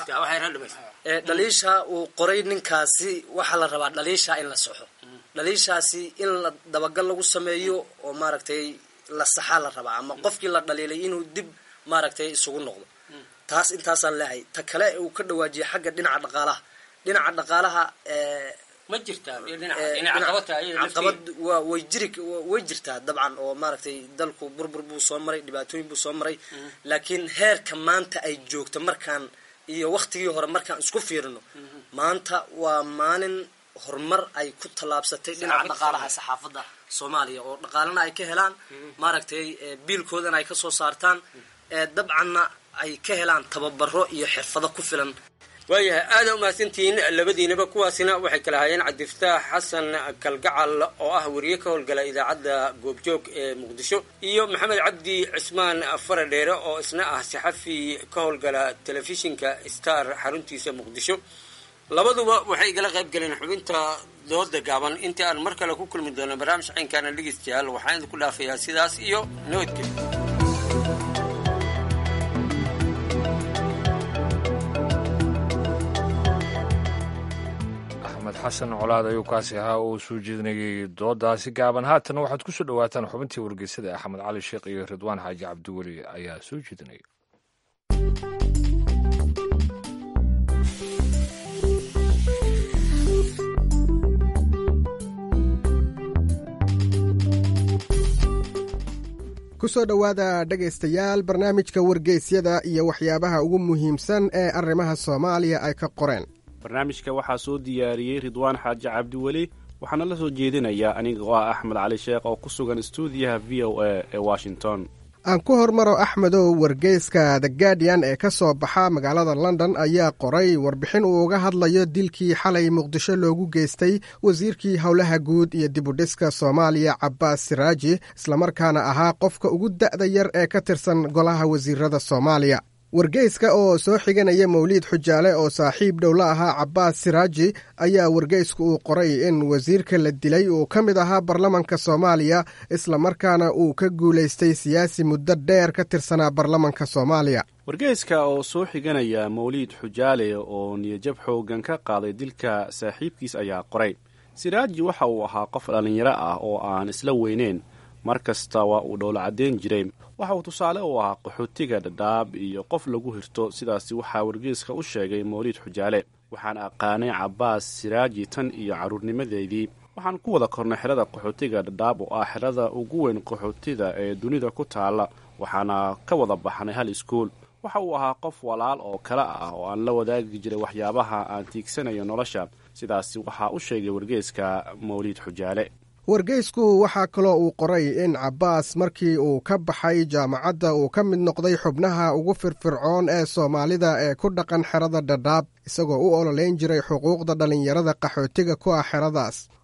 Eh, dhaliisha uu qoray ninkaasi waxaa la rabaa dhaliishaa in la saxo dhaliishaasi in la dabagal lagu sameeyo oo maaragtay la saxaa la rabaa ama qofkii la dhaliilay inuu dib maaragtay isugu noqdo taas intaasaan leehay ta kale uu ka dhawaajiyay xagga dhinaca dhaqaalaha dhinaca dhaqaalaha eh, ma jirtaa dhinaca eh, dhinaca caqabad tahay iyada caqabad lafteeda. waa way jiri way jirtaa dabcan oo maaragtay dalku burbur buu soo maray dhibaatooyin buu soo maray laakiin heerka maanta ay joogto markaan iyo waktigii hore markaan isku fiirino maanta waa maalin horumar ay ku tallaabsatay dhinaca Saxaafadda dhaqaalaha saxaafadda soomaaliya oo dhaqaalana ay ka helaan maaragtay eh, biilkoodana ay kasoo saartaan eh, dabcanna ay ka helaan tababaro iyo xirfado ku filan waayahay aada umahadsantihiin labadiinaba kuwaasina waxay kala hayeen cabdifataax xasan kalgacal oo ah wariye ka howlgala idaacadda goobjoog ee muqdisho iyo maxamed cabdi cismaan faradheere oo isna ah saxafi ka howlgala telefishinka star xaruntiisa muqdisho labaduba waxay igala qayb galeen xubinta dooda gaaban intii aan mar kale ku kulmi doono barnaamij caynkaana dhegeystayaal waxaan idinku dhaafayaa sidaas iyo nabadgelyo axmed xasan colaad ayuu kaasi ahaa oo soo jeedinayay doodaasi gaaban haatan waxaad ku soo dhowaataan xubintii wargeysada axmed cali sheekh iyo ridwaan xaaji cabdiweli ayaa soo jeedinaya ku soo dhowaada dhegaystayaal barnaamijka wargeysyada iyo waxyaabaha ugu muhiimsan ee arrimaha soomaaliya ay ka qoreen barnaamijka waxaa soo diyaariyey ridwaan xaaji cabdiweli waxaana la soo jeedinayaa aniga oo ah axmed cali sheekh oo ku sugan stuudiyaha v o a ee washington aan ku hormaro axmedow wargeyska the guardian ee ka soo baxa magaalada london ayaa qoray warbixin uu uga hadlayo dilkii xalay muqdisho loogu geystay wasiirkii howlaha guud iyo dibudhiska soomaaliya cabaas siraaji islamarkaana ahaa qofka ugu da'da yar ee ka tirsan golaha wasiirada soomaaliya wargeyska oo soo xiganaya mawliid xujaale oo saaxiib dhow la ahaa cabaas siraaji ayaa wargeysku uu qoray in wasiirka la dilay uu ka mid ahaa baarlamanka soomaaliya islamarkaana uu ka guulaystay siyaasi muddo dheer ka tirsanaa baarlamanka soomaaliya wargeyska oo soo xiganaya mawliid xujaale oo niyajab xoogan ka qaaday dilka saaxiibkiis ayaa qoray siraaji waxa uu ahaa qof dhallinyaro ah oo aan isla weyneyn mar kasta waa uu dhowlo caddeyn jiray waxa uu tusaale u ahaa qaxootiga dhadhaab iyo qof lagu hirto sidaasi waxaa wargeyska u sheegay mawliid xujaale waxaan aqaanay cabaas siraaji tan iyo carruurnimadeedii waxaan ku wada kornay xerada qaxootiga dhadhaab oo ah xerada ugu weyn qaxootida ee dunida ku taalla waxaana ka wada baxnay hal iskuul waxa uu ahaa qof walaal oo kale ah oo aan la wadaagi jiray waxyaabaha aan tiigsanayo nolosha sidaasi waxaa u sheegay wargeyska mawliid xujaale wargeysku waxaa kaloo uu qoray in cabaas markii uu ka baxay jaamacadda uu ka mid noqday xubnaha ugu firfircoon ee soomaalida ee ku dhaqan xerada dhadhaab isagoo u ololeyn jiray xuquuqda dhallinyarada qaxootiga ku ah xeradaas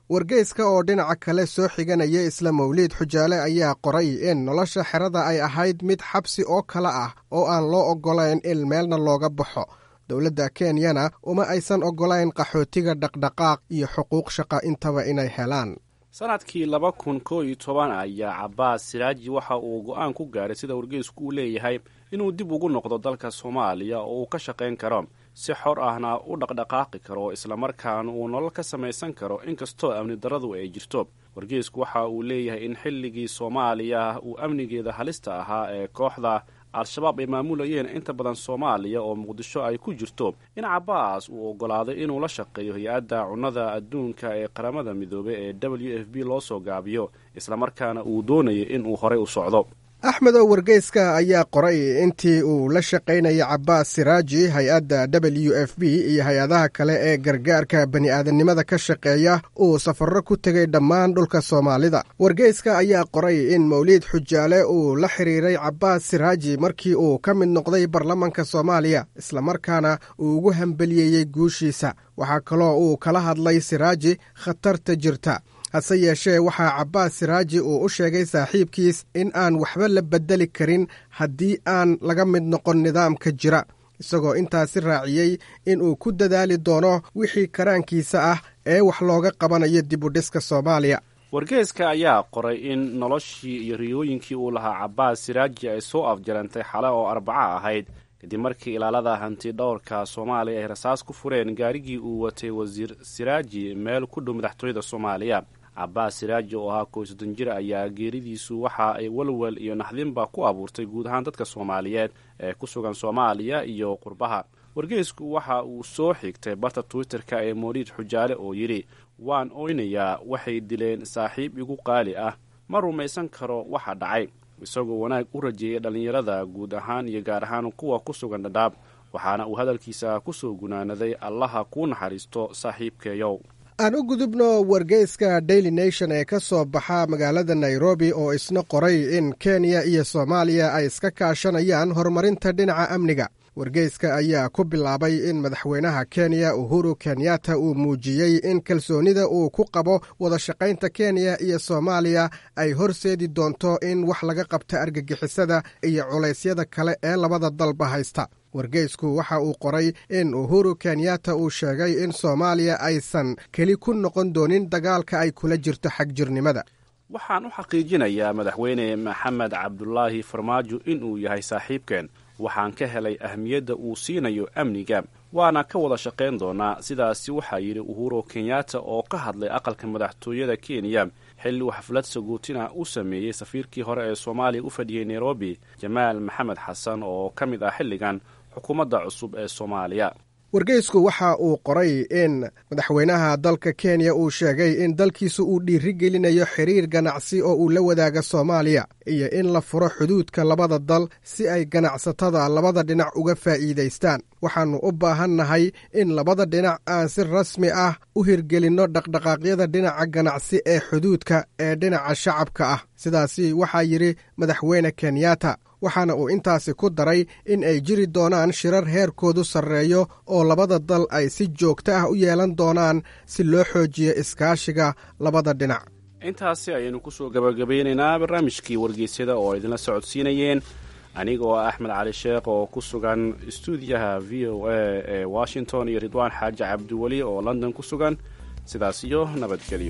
wargeyska oo dhinaca kale soo xiganaya isla mawliid xujaale ayaa qoray in nolosha xerada ay ahayd mid xabsi oo kale ah oo aan loo oggolayn in meelna looga baxo dowladda kenyana uma aysan oggolayn qaxootiga dhaqdhaqaaq iyo xuquuq shaqa intaba inay helaan sanadkii laba kun koo iyo toban ayaa cabaas siraaji waxa uu go'aan ku gaaray sida wargeysku uu leeyahay inuu dib ugu noqdo dalka soomaaliya oo uu ka shaqayn karo si xor ahna u dhaqdhaqaaqi karo islamarkaana uu nolol ka samaysan karo inkastoo amni daradu ay jirto wargeysku waxa uu leeyahay in xilligii soomaaliya uu amnigeeda halista ahaa ee kooxda al-shabaab ay maamulayeen inta badan soomaaliya oo muqdisho ay ku jirto in cabaas uu oggolaaday inuu la shaqeeyo hay-adda cunnada adduunka ee qaramada midoobey ee w f b loo soo gaabiyo islamarkaana uu doonayay inuu horey u socdo axmed oo wargeyska ayaa qoray intii uu la shaqaynayay cabaas siraaji hay-adda w f b iyo hay-adaha kale ee gargaarka bani'aadamnimada ka shaqeeya uu safarro ku tegay dhammaan dhulka soomaalida wargeyska ayaa qoray in mawliid xujaale uu la xiriiray cabaas siraaji markii uu ka mid noqday baarlamanka soomaaliya islamarkaana uu ugu hambeliyeeyey guushiisa waxaa kaloo uu kala hadlay siraaji khatarta jirta hase yeeshee waxaa cabaas siraaji uu u sheegay saaxiibkiis in aan waxba la beddeli karin haddii aan laga mid noqon nidaamka jira isagoo intaasi raaciyey in uu ku dadaali doono wixii karaankiisa ah ee wax looga qabanayo dibudhiska soomaaliya wargeeska ayaa qoray in noloshii iyo riyooyinkii uu lahaa cabaas siraaji ay soo afjarantay xale oo arbaca ahayd kadib markii ilaalada hanti dhowrka soomaaliya ay rasaas ku fureen gaarigii uu watay wasiir siraaji meel ku dhow madaxtooyada soomaaliya cabaas siraaji oo ahaa kow soddon jir ayaa geeridiisu waxa ay walwal iyo naxdinba ku abuurtay guud ahaan dadka soomaaliyeed ee ku sugan soomaaliya iyo qurbaha wargeysku waxa uu soo xigtay barta twitter-ka ee mawliid xujaale oo yidhi waan oynayaa waxay dileen saaxiib igu qaali ah ma rumaysan karo waxa dhacay isagoo wanaag u rajeeyay dhallinyarada guud ahaan iyo gaar ahaan kuwa ku sugan dhadhaab waxaana uu hadalkiisa ku soo gunaanaday allaha kuu naxariisto saaxiibkeeyow aan u gudubno wargeyska daily nation ee ka soo baxa magaalada nairobi oo isna qoray in kenya iyo soomaaliya ay iska kaashanayaan horumarinta dhinaca amniga wargeyska ayaa ku bilaabay in madaxweynaha kenya uhuru kenyatta uu muujiyey in kalsoonida uu ku qabo wadashaqaynta kenya iyo soomaaliya ay horseedi doonto in wax laga qabta argagixisada iyo culaysyada kale ee labada dalba haysta wargeysku waxa uu qoray in uhuru kenyatta uu sheegay in soomaaliya aysan keli ku noqon doonin dagaalka ay kula jirto xagjirnimada waxaan u xaqiijinayaa madaxweyne maxamed cabdulaahi farmaajo inuu yahay saaxiibkeen waxaan ka helay ahmiyadda uu siinayo amniga waana ka wada shaqayn doonaa sidaasi waxaa yidhi uhuru kenyatta oo ka hadlay aqalka madaxtooyada kenya xilli uu xaflad sagootina u sameeyey safiirkii hore ee soomaaliya u fadhiyey nairobi jamaal maxamed xasan oo ka mid ah xilligan xukuumadda cusub ee soomaaliya wargeysku waxa uu qoray in madaxweynaha dalka kenya uu sheegay in dalkiisu uu dhiirigelinayo xiriir ganacsi oo uu la wadaaga soomaaliya iyo in la furo xuduudka labada dal si ay ganacsatada labada dhinac uga faa'iidaystaan waxaannu u baahannahay in labada dhinac aan si rasmi ah u hirgelinno dhaqdhaqaaqyada dhinaca ganacsi ee xuduudka ee dhinaca shacabka ah sidaasi waxaa yidhi madaxweyne kenyatta waxaana uu intaasi ku daray in ay jiri doonaan shirar heerkoodu sarreeyo oo labada dal ay si joogto ah u yeelan doonaan si loo xoojiyo iskaashiga labada dhinac intaasi ayaynu kusoo gabagabeynaynaa barnaamijkii wargeysyada oo idinla socodsiinayeen aniga oo ah axmed cali sheekh oo ku sugan istuudiyaha v o a ee washington iyo ridwaan xaaji cabdiweli oo london ku sugan sidaas iyo nabadgelyo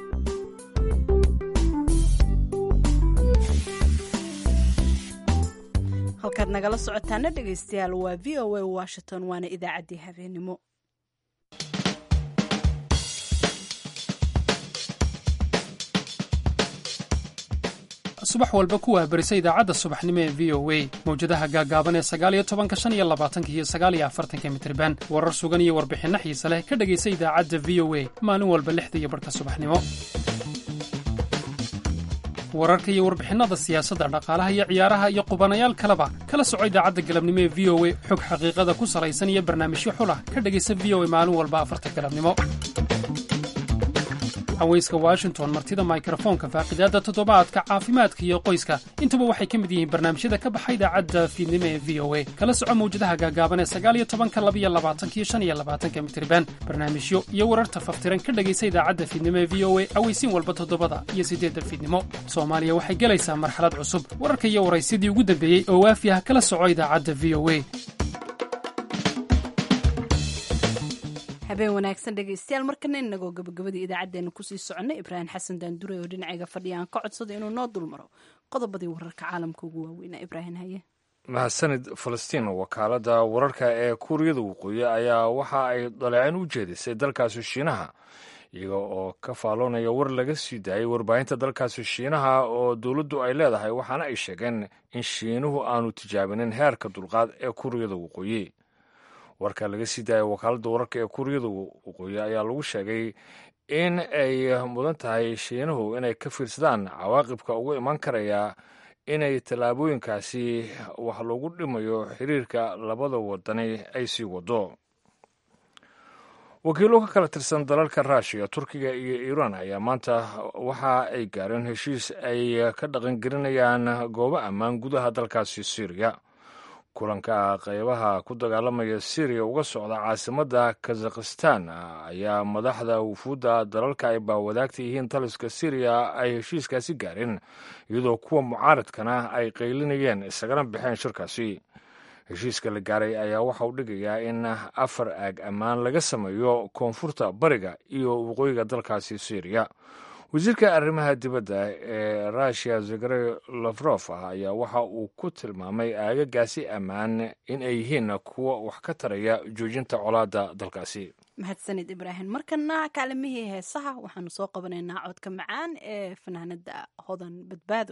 halkaad nagala socotaana dhegaystayaal waa v o a washington waana idaacaddii habeenimo subax walba ku wahbarisa idaacadda subaxnimo ee v o a mawjadaha gaagaaban ee sagaaliyo tobanka shan iyo labaatanka iyo sagaaliyo afartanka mitriban warar sugan iyo warbixinno xiise leh ka dhegaysa idaacadda v o a maalin walba lixda iyo barhka subaxnimo wararka iyo warbixinnada siyaasadda dhaqaalaha iyo ciyaaraha iyo qubanayaal kaleba kala soco idaacadda galabnimo ee v o a xog xaqiiqada ku salaysan iyo barnaamijyo xulah ka dhegaysa v o a maalin walba afarta galabnimo haweyska washington martida mikrofoonka faaqidaadda toddobaadka caafimaadka iyo qoyska intuba waxay ka mid yihiin barnaamijyada ka baxa idaacadda fiidnimo ee v o a kala soco mawjadaha gaagaaban ee sagaaliyo tobanka labiyo labaatankiyo shan iyo labaatanka mitriban barnaamijyo iyo wararta faftiran ka dhegaysa idaacadda fiidnimo ee v o a aweysiin walba toddobada iyo siddeedda fiidnimo soomaaliya waxay gelaysaa marxalad cusub wararka iyo waraysyadii ugu dambeeyey oo waafi ah kala soco idaacadda v o a habeen wanaagsan dhegaystayaal markana inagoo gabagabadii idaacaddeenna kusii soconnay ibraahim xasan daandure oo dhinacayga fadhiya aan ka codsada inuu noo dulmaro qodobadii wararka caalamka ugu waaweynaa ibraahim haye mahadsanid falastiin wakaaladda wararka ee kuuriyada waqooyi ayaa waxa ay dhaleecin u jeedisay dalkaasi shiinaha iyaga oo ka faaloonaya war laga sii daayay warbaahinta dalkaasi shiinaha oo dowladdu ay leedahay waxaana ay sheegeen in shiinuhu aanu tijaabinin heerka dulqaad ee kuuriyada waqooyi warka laga sii daaya wakaaladda wararka ee kuuriyada waqooyi ayaa lagu sheegay in ay mudan tahay shiinuhu inay ka fiirsadaan cawaaqibka ugu iman karaya inay tallaabooyinkaasi wax loogu dhimayo xiriirka labada wadani ay sii wado wakiilo ka kala tirsan dalalka ruushiya turkiga iyo iiraan ayaa maanta waxa ay gaareen heshiis ay ka dhaqangelinayaan goobo ammaan gudaha dalkaasi syriya kulanka qaybaha ku dagaalamaya syriya uga socda caasimadda kazakhistan ayaa madaxda wufuudda dalalka ay baawadaagta yihiin taliska syriya ay heshiiskaasi gaareen iyadoo kuwa mucaaradkana ay qaylinayeen isagana baxeen shirkaasi heshiiska la gaaray ayaa waxa uu dhigayaa in afar aag ammaan laga sameeyo koonfurta bariga iyo waqooyiga dalkaasi syriya wasiirka arrimaha dibadda ee russiya zegre lafrof ah ayaa waxa uu ku tilmaamay aagagaasi ammaan in ay yihiin kuwa wax ka taraya joojinta colaadda dalkaasi mahadsanid ibraahim markana kaalimihii heesaha waxaanu soo qabanaynaa codka macaan ee fanaanada hodan badbaado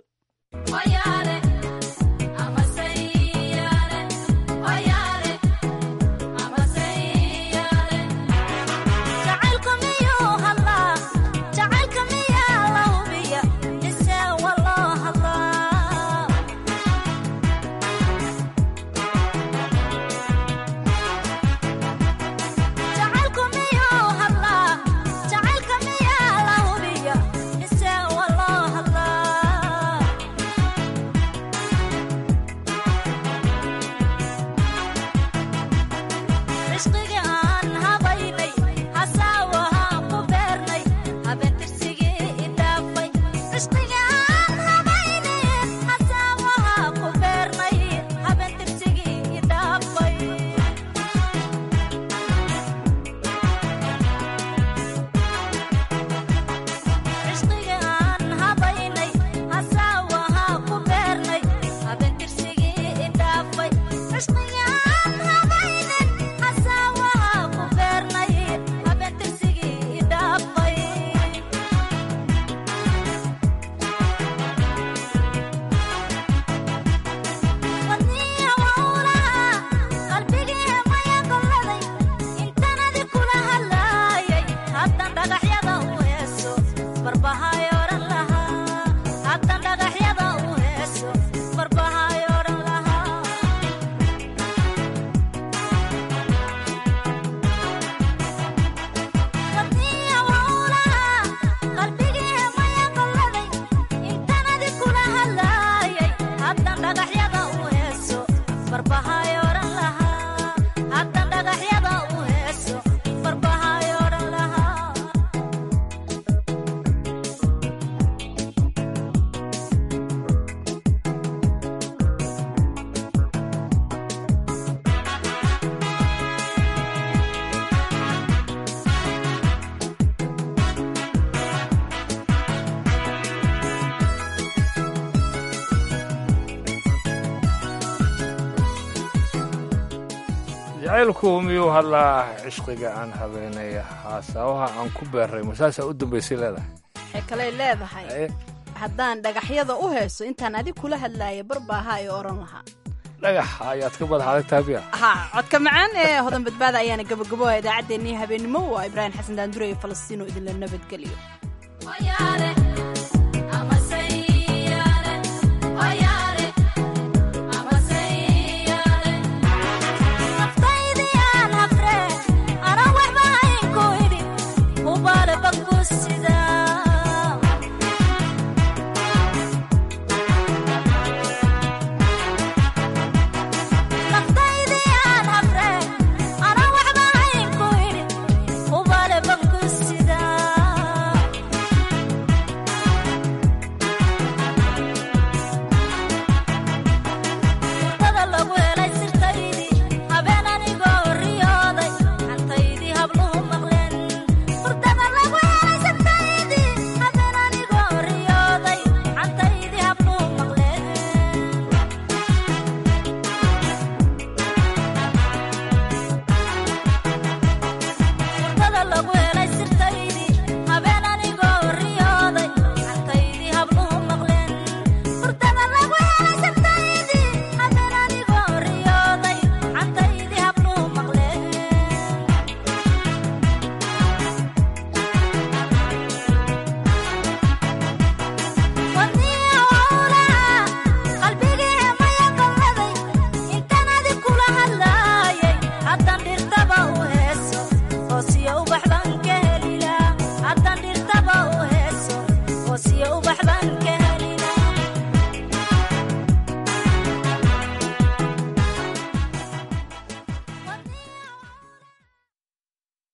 jacaylku miyuu hadlaa cishqiga aan habeenay haasaawaha aan ku beeray masaasaa u dambaysay leedahay waxay kaley leedahay haddaan dhagaxyada u heeso intaan adig kula hadlaaya barbaaha ay odhan lahaa dhagax ayaad ka madax adag taabiya ha codka macaan ee hodan badbaada ayaana gabagaboa idaacaddeenii habeennimo waa ibraahim xasan daandure iyo falastiino idinla nabadgeliyo